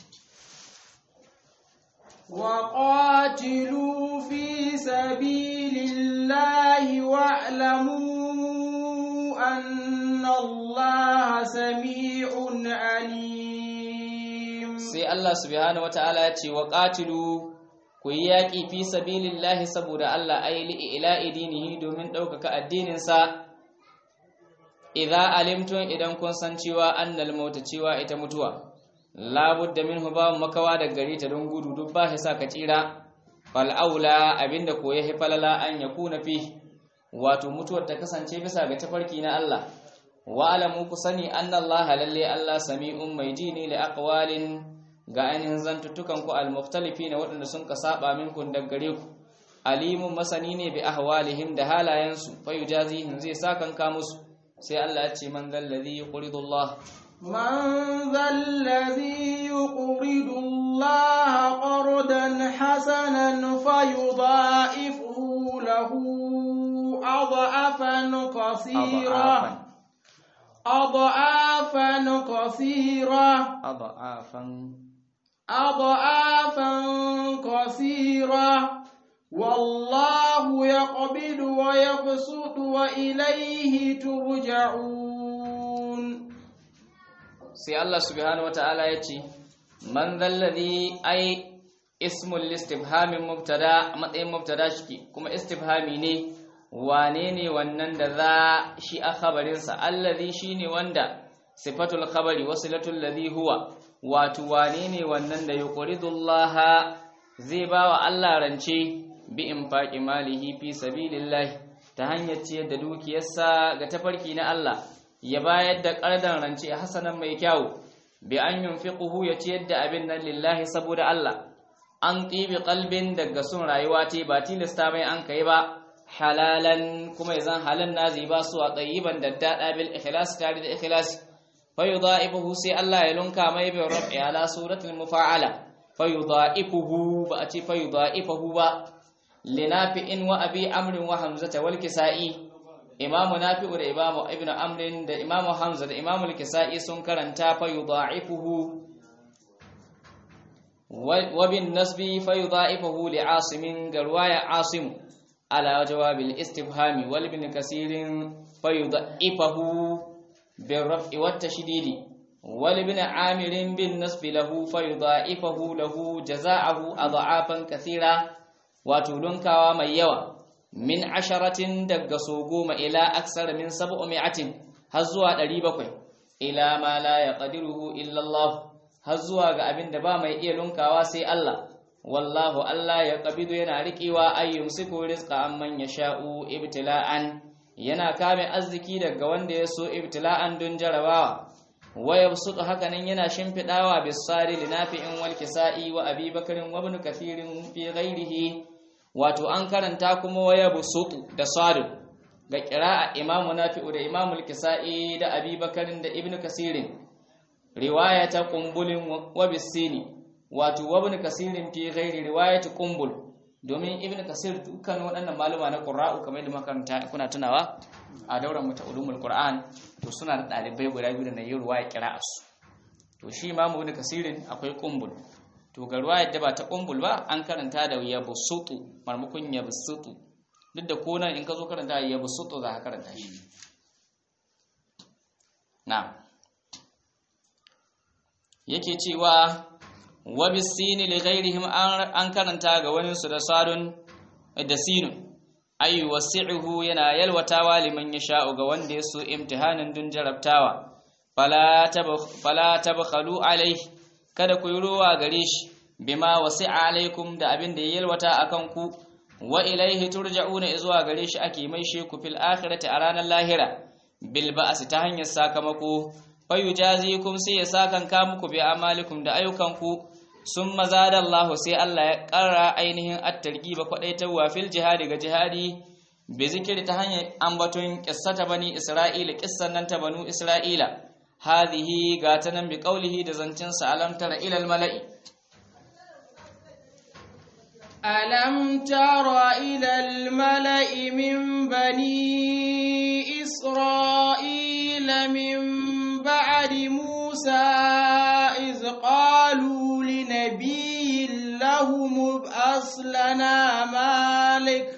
S1: wa qatilu fi sabilillahi wa'lamu anna Allaha sami'un alim
S2: sai Allah subhanahu wataala ya ce wa qatilu ku yi yaƙi fi sabilillahi saboda Allah aili ila idinihi domin ɗaukaka addininsa idza alimtum idan kun san cewa annal mauta cewa ita mutuwa labudda minhu ba makawa da gare ta don gudu duk ba sa ka tsira fal aula abinda ko ya falala an yakuna fi wato mutuwar ta kasance bisa ga tafarki na Allah wa alamu ku sani annallaha lalle Allah sami'un mai ji ne li aqwalin ga ainihin zantuttukan ku al-mukhtalifi na waɗanda sun ka saba minkun daggare ku alimun masani ne bi ahwalihim da halayensu fa yujazihim zai sakan ka musu sai Allah ya ce man zallazi yuqridu Allah
S1: man zallazi yuqridu Allah qardan hasanan fayudha'ifu lahu adhafan kaseera أضعافا كثيرة
S2: أضعافا
S1: أضعافا كثيرة والله يقبض ويبسط وإليه ترجعون
S2: sai Allah subhanahu wataala ya ce man zallazi ai ismul istifhamin mubtada matsayin mubtada shi kuma istifhami ne wane ne wannan da za shi a khabarinsa allazi shine wanda sifatul khabari wasilatul ladhi huwa wato wane ne wannan da yuqridullaha zai bawa Allah rance bi infaqi malihi fi sabilillah ta hanyar ciyar da dukiyarsa ga tafarki na Allah ya bayar da ƙardan rance hasanan mai kyau bi an yunfiquhu ya ciyar da abin nan lillahi saboda Allah an qibi qalbin daga sun rayuwa ce ba tilasta mai an kai ba halalan kuma yazan halan nazi ba su a tsayiban da dada bil ikhlas tare da ikhlas fa yudha'ifuhu sai Allah ya lunka mai bi rab'i ala suratul mufa'ala fa yudha'ifuhu ba a ce fa yudha'ifuhu ba linafi'in wa abi amrin wa hamzata wal kisa'i imamu nafi'u da imamu ibnu amrin da imamu hamza da imamu al-kisa'i sun karanta fa yudha'ifuhu wa bin nasbi fa yudha'ifuhu li asimin garwaya asim ala jawab al-istifhami wal bin kasirin fa yudha'ifuhu bin raf'i wat tashdidi wal bin amirin bin nasbi lahu fa yudha'ifuhu lahu jazaa'ahu adha'afan kathira wato dunkawa mai yawa min asharatin daga so goma ila aksara min sab'u mi'atin har zuwa 700 ila ma la yaqdiruhu illa Allah har zuwa ga abin da ba mai iya lunkawa sai Allah wallahu Allah ya qabidu yana riƙewa ayyumsiku rizqa amman yasha'u ibtila'an yana kame arziki daga wanda ya so ibtila'an don jarabawa wa yabsutu hakanan yana shimfidawa bisari linafi'in wal kisa'i wa abi bakarin wa ibn kathirin fi ghairihi wato an karanta kuma wa yabsutu da sadu ga qira'a imamu nafi'u da imamu al-kisa'i da abi bakarin da ibn kasirin riwayata qumbulin wa bisini wato wa ibn kasirin fi ghairi riwayati qumbul domin ibn kasir dukkan waɗannan maluma na qurra'u kamar da makaranta kuna tunawa a dauran mu ta ulumul qur'an to suna da dalibai guda biyu da na yi ruwaya qira'asu to shi imamu ibn kasirin akwai qumbul to ga ruwayar da ba ta qumbul ba an karanta da yabsutu marmukun yabsutu duk da ko nan in ka zo karanta yabsutu za ka karanta shi na yake cewa wa bisini li ghairihim an karanta ga wani su da sadun da sinun ay wasi'uhu yana yalwatawa liman yasha'u ga wanda ya so imtihanin dun jarabtawa fala fala tabkhalu alaihi kada ku yi ruwa gare shi bima wasi'a alaikum da abin da ya yalwata akan ku wa ilaihi turja'una zuwa gare shi ake mai sheku fil akhirati a ranar lahira bil ba'si ta hanyar sakamako fayujazikum sai ya sakan ka muku bi amalikum da ayyukanku sun mazada Allah sai Allah ya ƙara ainihin at-targhiba kwadaitarwa fil jihadi ga jihadi bi zikiri ta hanyar ambaton qissata bani Isra'ila qissan nan ta banu Isra'ila hadhihi gatanan bi qawlihi da zancin sa alam tara ila al-mala'i
S1: ألم تر إلى الملأ من بني إسرائيل من بعد موسى إذ قالوا لنبي له مبعث لنا مالك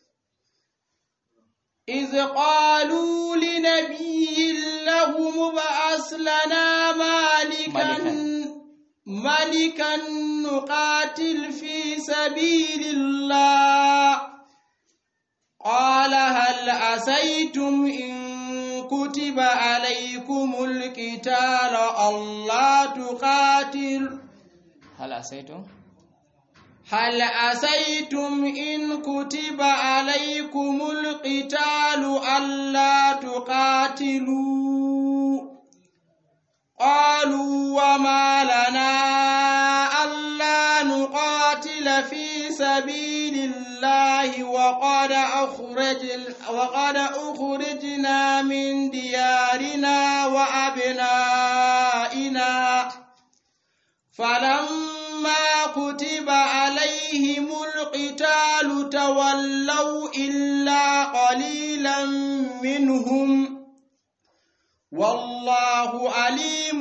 S1: إذ قالوا لنبي له مبعث لنا مالكا ملكا نقاتل في سبيل الله قال هل عسيتم إن كتب عليكم القتال ألا تقاتل
S2: هل عسيتم
S1: هل عسيتم إن كتب عليكم القتال ألا تقاتلوا قالوا وما لنا ألا نقاتل في سبيل الله وقد أخرج وقد أخرجنا من ديارنا وأبنائنا فلما كتب عليهم القتال تولوا إلا قليلا منهم والله عليم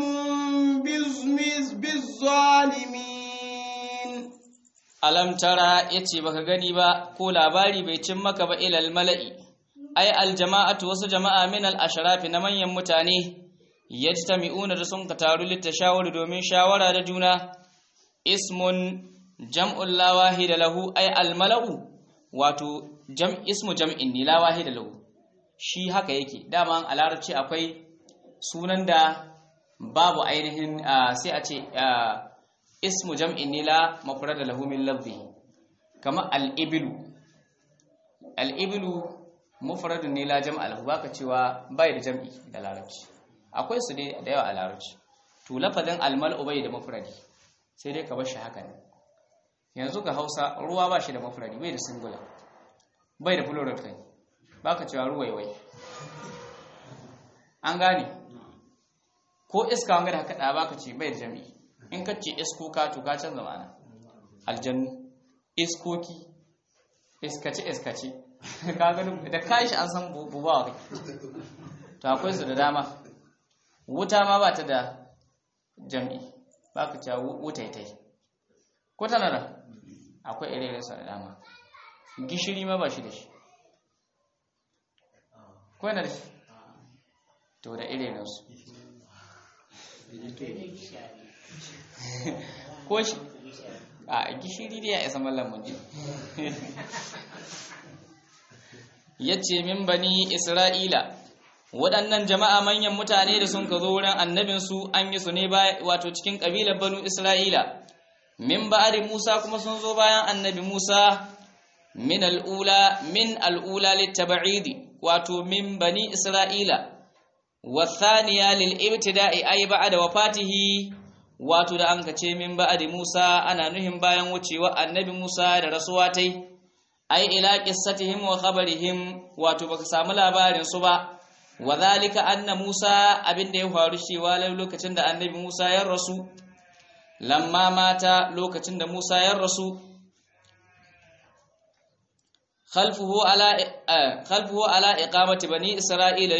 S1: بالظالمين
S2: alam tara yace baka gani ba ko labari bai cin maka ba ilal mala'i ai aljama'atu wasu jama'a min al ashrafi na manyan mutane yajtami'una da sun ka taru litashawuri domin shawara da juna ismun jam'ul la wahida lahu ai al mala'u wato jam ismu jam'in ni la wahida lahu shi haka yake dama a larabci akwai sunan da babu ainihin sai a ce ismu jam'in nila mafrada lahu min lafzihi kama al-iblu al-iblu mufradun nila jam'a lahu baka cewa bai da jam'i da larabci akwai su dai da yawa a larabci to lafazin al-mal'u bai da mufradi sai dai ka bar shi haka ne yanzu ga Hausa ruwa ba shi da mufradi bai da singular bai da plural kai baka cewa ruwaiwai an gane ko iska wanga da haka da baka ce bai da jami'i in ka ce iskoka to ka canza ma'ana aljannu iskoki iskace iskace ka gani da kai shi an san bubawa kai to akwai su da dama wuta ma ba ta da jami'i baka ce wutaitai ko tana da akwai ire sa da dama gishiri ma ba shi da shi ko yana da shi to da irinsu ko shi a gishiri da ya isa mallan mun ya ce min bani isra'ila waɗannan jama'a manyan mutane da sun ka zo wurin annabinsu an yi su ne wato cikin ƙabilar banu isra'ila min ba'di Musa kuma sun zo bayan annabi Musa min al'ula min al'ula litab'idi wato min bani Isra'ila wa thaniya lil ibtida'i ay ba'da wafatihi wato da an kace min ba'di Musa ana nuhin bayan wucewa annabi Musa da rasuwatai ai ila qissatihim wa khabarihim wato baka samu labarin su ba wa zalika anna Musa abinda ya faru cewa lokacin da annabi Musa ya rasu lamma mata lokacin da Musa ya rasu khalfuhu ala khalfuhu ala iqamati bani isra'ila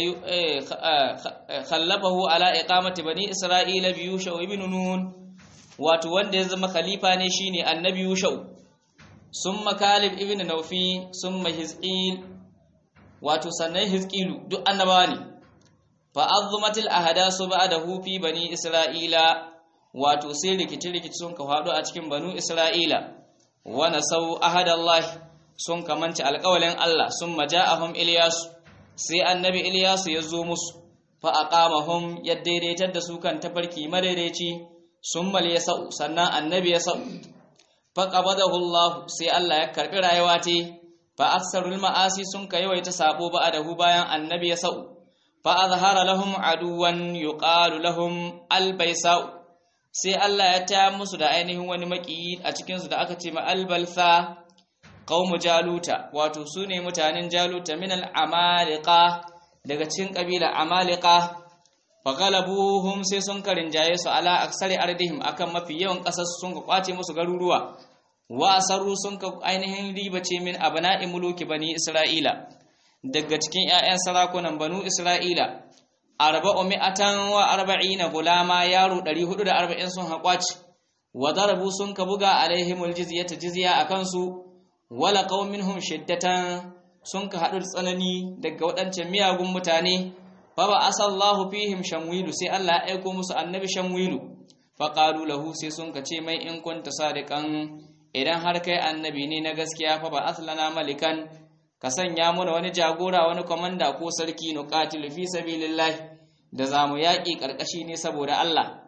S2: khallafahu ala iqamati bani isra'ila bi yusha ibn nun wato wanda ya zama khalifa ne shine annabi yusha summa kalib ibn nawfi summa hizqil wato sannan hizqilu duk annabawa ne fa azzumatil ahdasu ba'dahu fi bani isra'ila wato sai rikici rikici sun ka faɗo a cikin banu isra'ila wa nasau ahadallahi sun kamanci alƙawalin Allah sun maja'ahum Ilyasu sai annabi Ilyasu ya zo musu fa aqamahum ya daidaitar da su kan tafarki madaidaici sun mal ya sa'u sannan annabi ya sa'u fa qabadahu Allah sai Allah ya karbi rayuwa ta fa aksarul ma'asi sun ka yawaita sabo ba adahu bayan annabi ya sa'u fa azhara lahum aduwan yuqalu lahum albaysa'u sai Allah ya ta musu da ainihin wani maki a cikin su da aka ce ma albalsa qaumu jaluta wato su ne mutanen jaluta min al-amaliqa daga cikin kabila amaliqa fa galabuhum sai sun karinjaye su ala aksari ardihim akan mafi yawan kasar sun ka kwace musu garuruwa wa asarru sun ka ainihin ribace min abna'i muluki bani isra'ila daga cikin ƴaƴan sarakunan banu isra'ila arba'u mi'atan wa arba'ina gulama yaro 440 sun haƙwaci wa darabu sun ka buga alaihimul jizyata jizya akan su wala qauminhum shiddatan sun ka haɗu tsanani daga waɗancan miyagun mutane fa ba asallahu fihim shamwilu sai Allah ya aiko musu annabi shamwilu fa qalu lahu sai sun ka ce mai in kunta sadiqan idan har kai annabi ne na gaskiya fa ba aslana malikan ka sanya mana wani jagora wani komanda ko sarki nuqatilu fi sabilillah da zamu yaƙi karkashi ne saboda Allah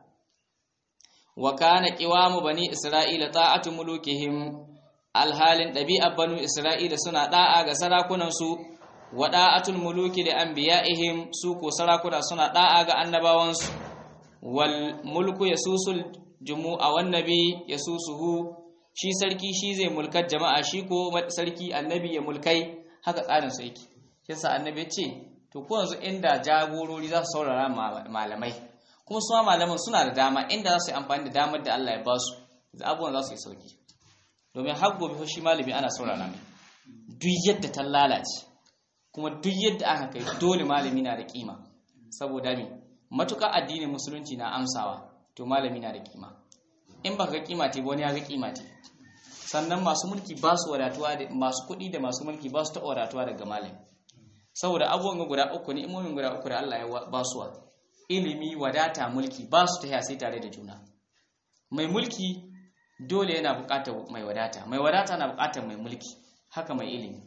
S2: wa kana qiwamu bani isra'ila ta'atu mulukihim alhalin ɗabi'ar banu Isra'ila suna ɗa'a ga sarakunansu wa ɗa'atul muluki da an biya'ihim su ko sarakuna suna ɗa'a ga annabawansu wal mulku ya susul jumu a wannabi ya susuhu shi sarki shi zai mulkar jama'a shi ko sarki annabi ya mulkai haka tsarin su yake yasa annabi ce to ko yanzu inda jagorori za su saurara malamai kuma su malaman suna da dama inda za su yi amfani da damar da Allah ya ba su abubuwan za su yi sauki domin har gobe shi malami ana saurara mai duk yadda ta lalace kuma duk yadda aka kai dole malami na da kima saboda me matuƙa addinin musulunci na amsawa to malami na da kima in ba ga kima te wani ya ga kima te sannan masu mulki ba su wadatuwa da masu kuɗi da masu mulki ba su taɓa wadatuwa daga malami saboda abubuwan guda uku ne imomin guda uku da Allah ya ba su ilimi wadata mulki ba su ta sai tare da juna mai mulki dole yana buƙatar mai wadata mai wadata na buƙatar mai mulki haka mai ilimi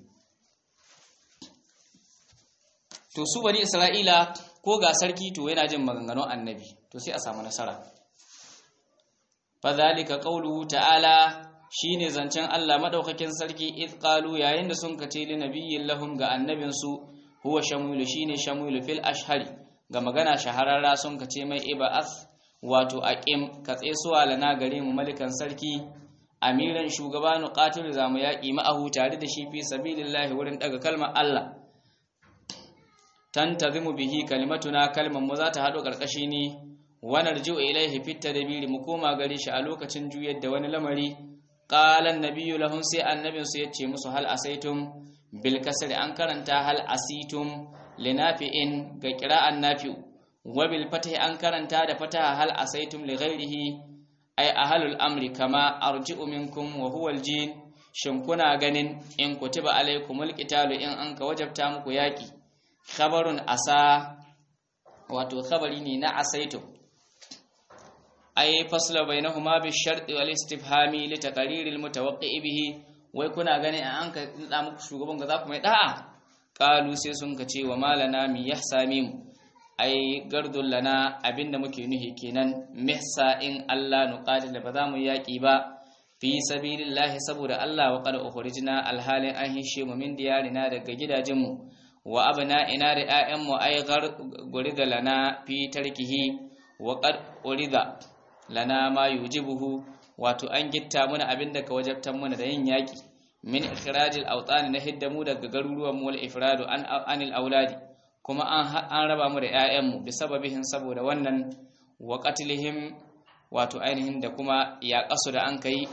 S2: to su bani isra'ila ko ga sarki to yana jin maganganun annabi to sai a samu nasara fadhalika qawluhu ta'ala shine zancen Allah madaukakin sarki id qalu yayin da sun kace li nabiyyin lahum ga annabin su huwa shamulu shine shamulu fil ashhari ga magana shahararra sun kace mai iba'ath wato aqim ka tsesuwa lana gare mu malikan sarki amiran shugaba nuqatil zamu yaki ma'ahu tare da shi fi sabilillahi wurin daga kalmar Allah tantazimu bihi kalimatuna kalmar mu za ta hado karkashi ne wa narji'u ilaihi fit tadbiri mu koma gare shi a lokacin juyar da wani lamari qala annabiyyu lahum sai annabin su yace musu hal asaitum bil kasri an karanta hal asitum linafi'in ga qira'an nafi'u wabil fatih an karanta da fataha hal asaitum li ghairihi ay ahlul amri kama arji'u minkum wa huwa aljin shin kuna ganin in kutiba alaykumul qitalu in an ka wajabta muku yaki khabarun asa wato khabari ne na asaitum ay fasla bainahuma bi sharti wal istifhami li taqriril mutawaqqi bihi wai kuna ganin an ka nada muku shugaban ga za ku mai da'a qalu sai sun ka ce wa malana mi yahsami mu ai gardun lana abinda muke nuhi kenan mihsa in Allah nuqatil ba za mu yaki ba fi sabilillahi saboda Allah wa qad ukhrijna alhalin an hishe mu min diyarina daga gidajenmu wa abna ina da ƴaƴan mu ai gurida lana fi tarkihi wa qad urida lana ma yujibuhu wato an gitta muna abinda ka wajabtan muna da yin yaki min ikhrajil awtani na hiddamu daga garuruwan mu wal ifradu an anil auladi kuma an raba mu da ƴaƴanmu bi sababihin saboda wannan wa qatlihim wato ainihin da kuma ya kasu da an kai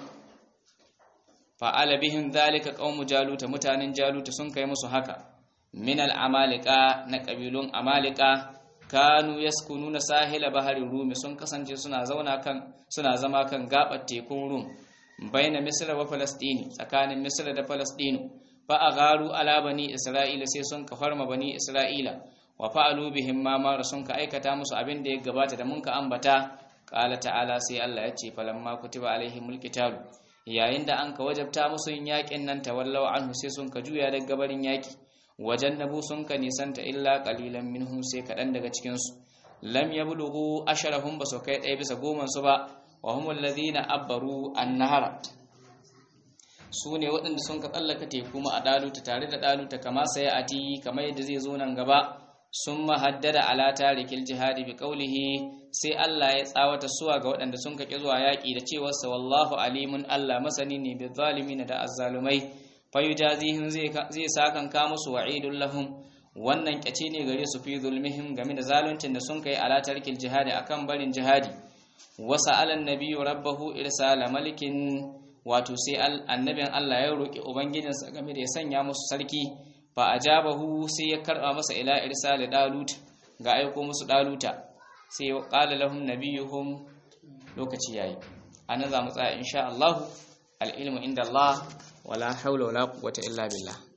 S2: fa'ala bihim zalika qaumu jaluta mutanen jaluta sun kai musu haka min al amalika na kabilun amalika kanu yaskununa sahila bahari rumi sun kasance suna zauna kan suna zama kan gabar tekun rum baina misra wa falastini tsakanin misra da falastinu fa agharu ala bani isra'ila sai sun ka farma bani isra'ila wa fa'alu bihim ma mara sun ka aikata musu abin da ya gabata da mun ka ambata qala ta'ala sai Allah ya ce falamma kutiba alaihimul qital yayin da an ka wajabta musu yin yakin nan tawallaw anhu sai sun ka juya daga gabarin yaki wajannabu sun ka nisanta illa qalilan minhum sai kadan daga cikin su lam yablughu asharahum basu kai ɗaya bisa goman su ba wa humul ladhina abbaru an-nahara su ne waɗanda sun ka tsallaka teku ma a ɗaluta tare da ɗaluta kama sai a ti kamar yadda zai zo nan gaba sun mahaddada ala tarikil jihadi bi qawlihi sai Allah ya tsawata suwa ga waɗanda sun kake zuwa yaƙi da cewa sa wallahu alimun Allah masani ne bi zalimin da azzalumai fayujazihim zai zai sakan ka musu wa'idul lahum wannan kyace ne gare su fi zulmihim game da zaluncin da sun kai ala tarikil jihadi akan barin jihadi wasa alan nabiyyu rabbahu irsala malikin wato sai annabin Allah ya roki ubangijinsa game da ya sanya musu sarki fa ajabahu sai ya karba masa ila irsal dalut ga aiko musu daluta sai ya qala lahum nabiyuhum lokaci yayi anan za mu tsaya insha Allah al ilmu inda Allah wala hawla wala quwwata illa billah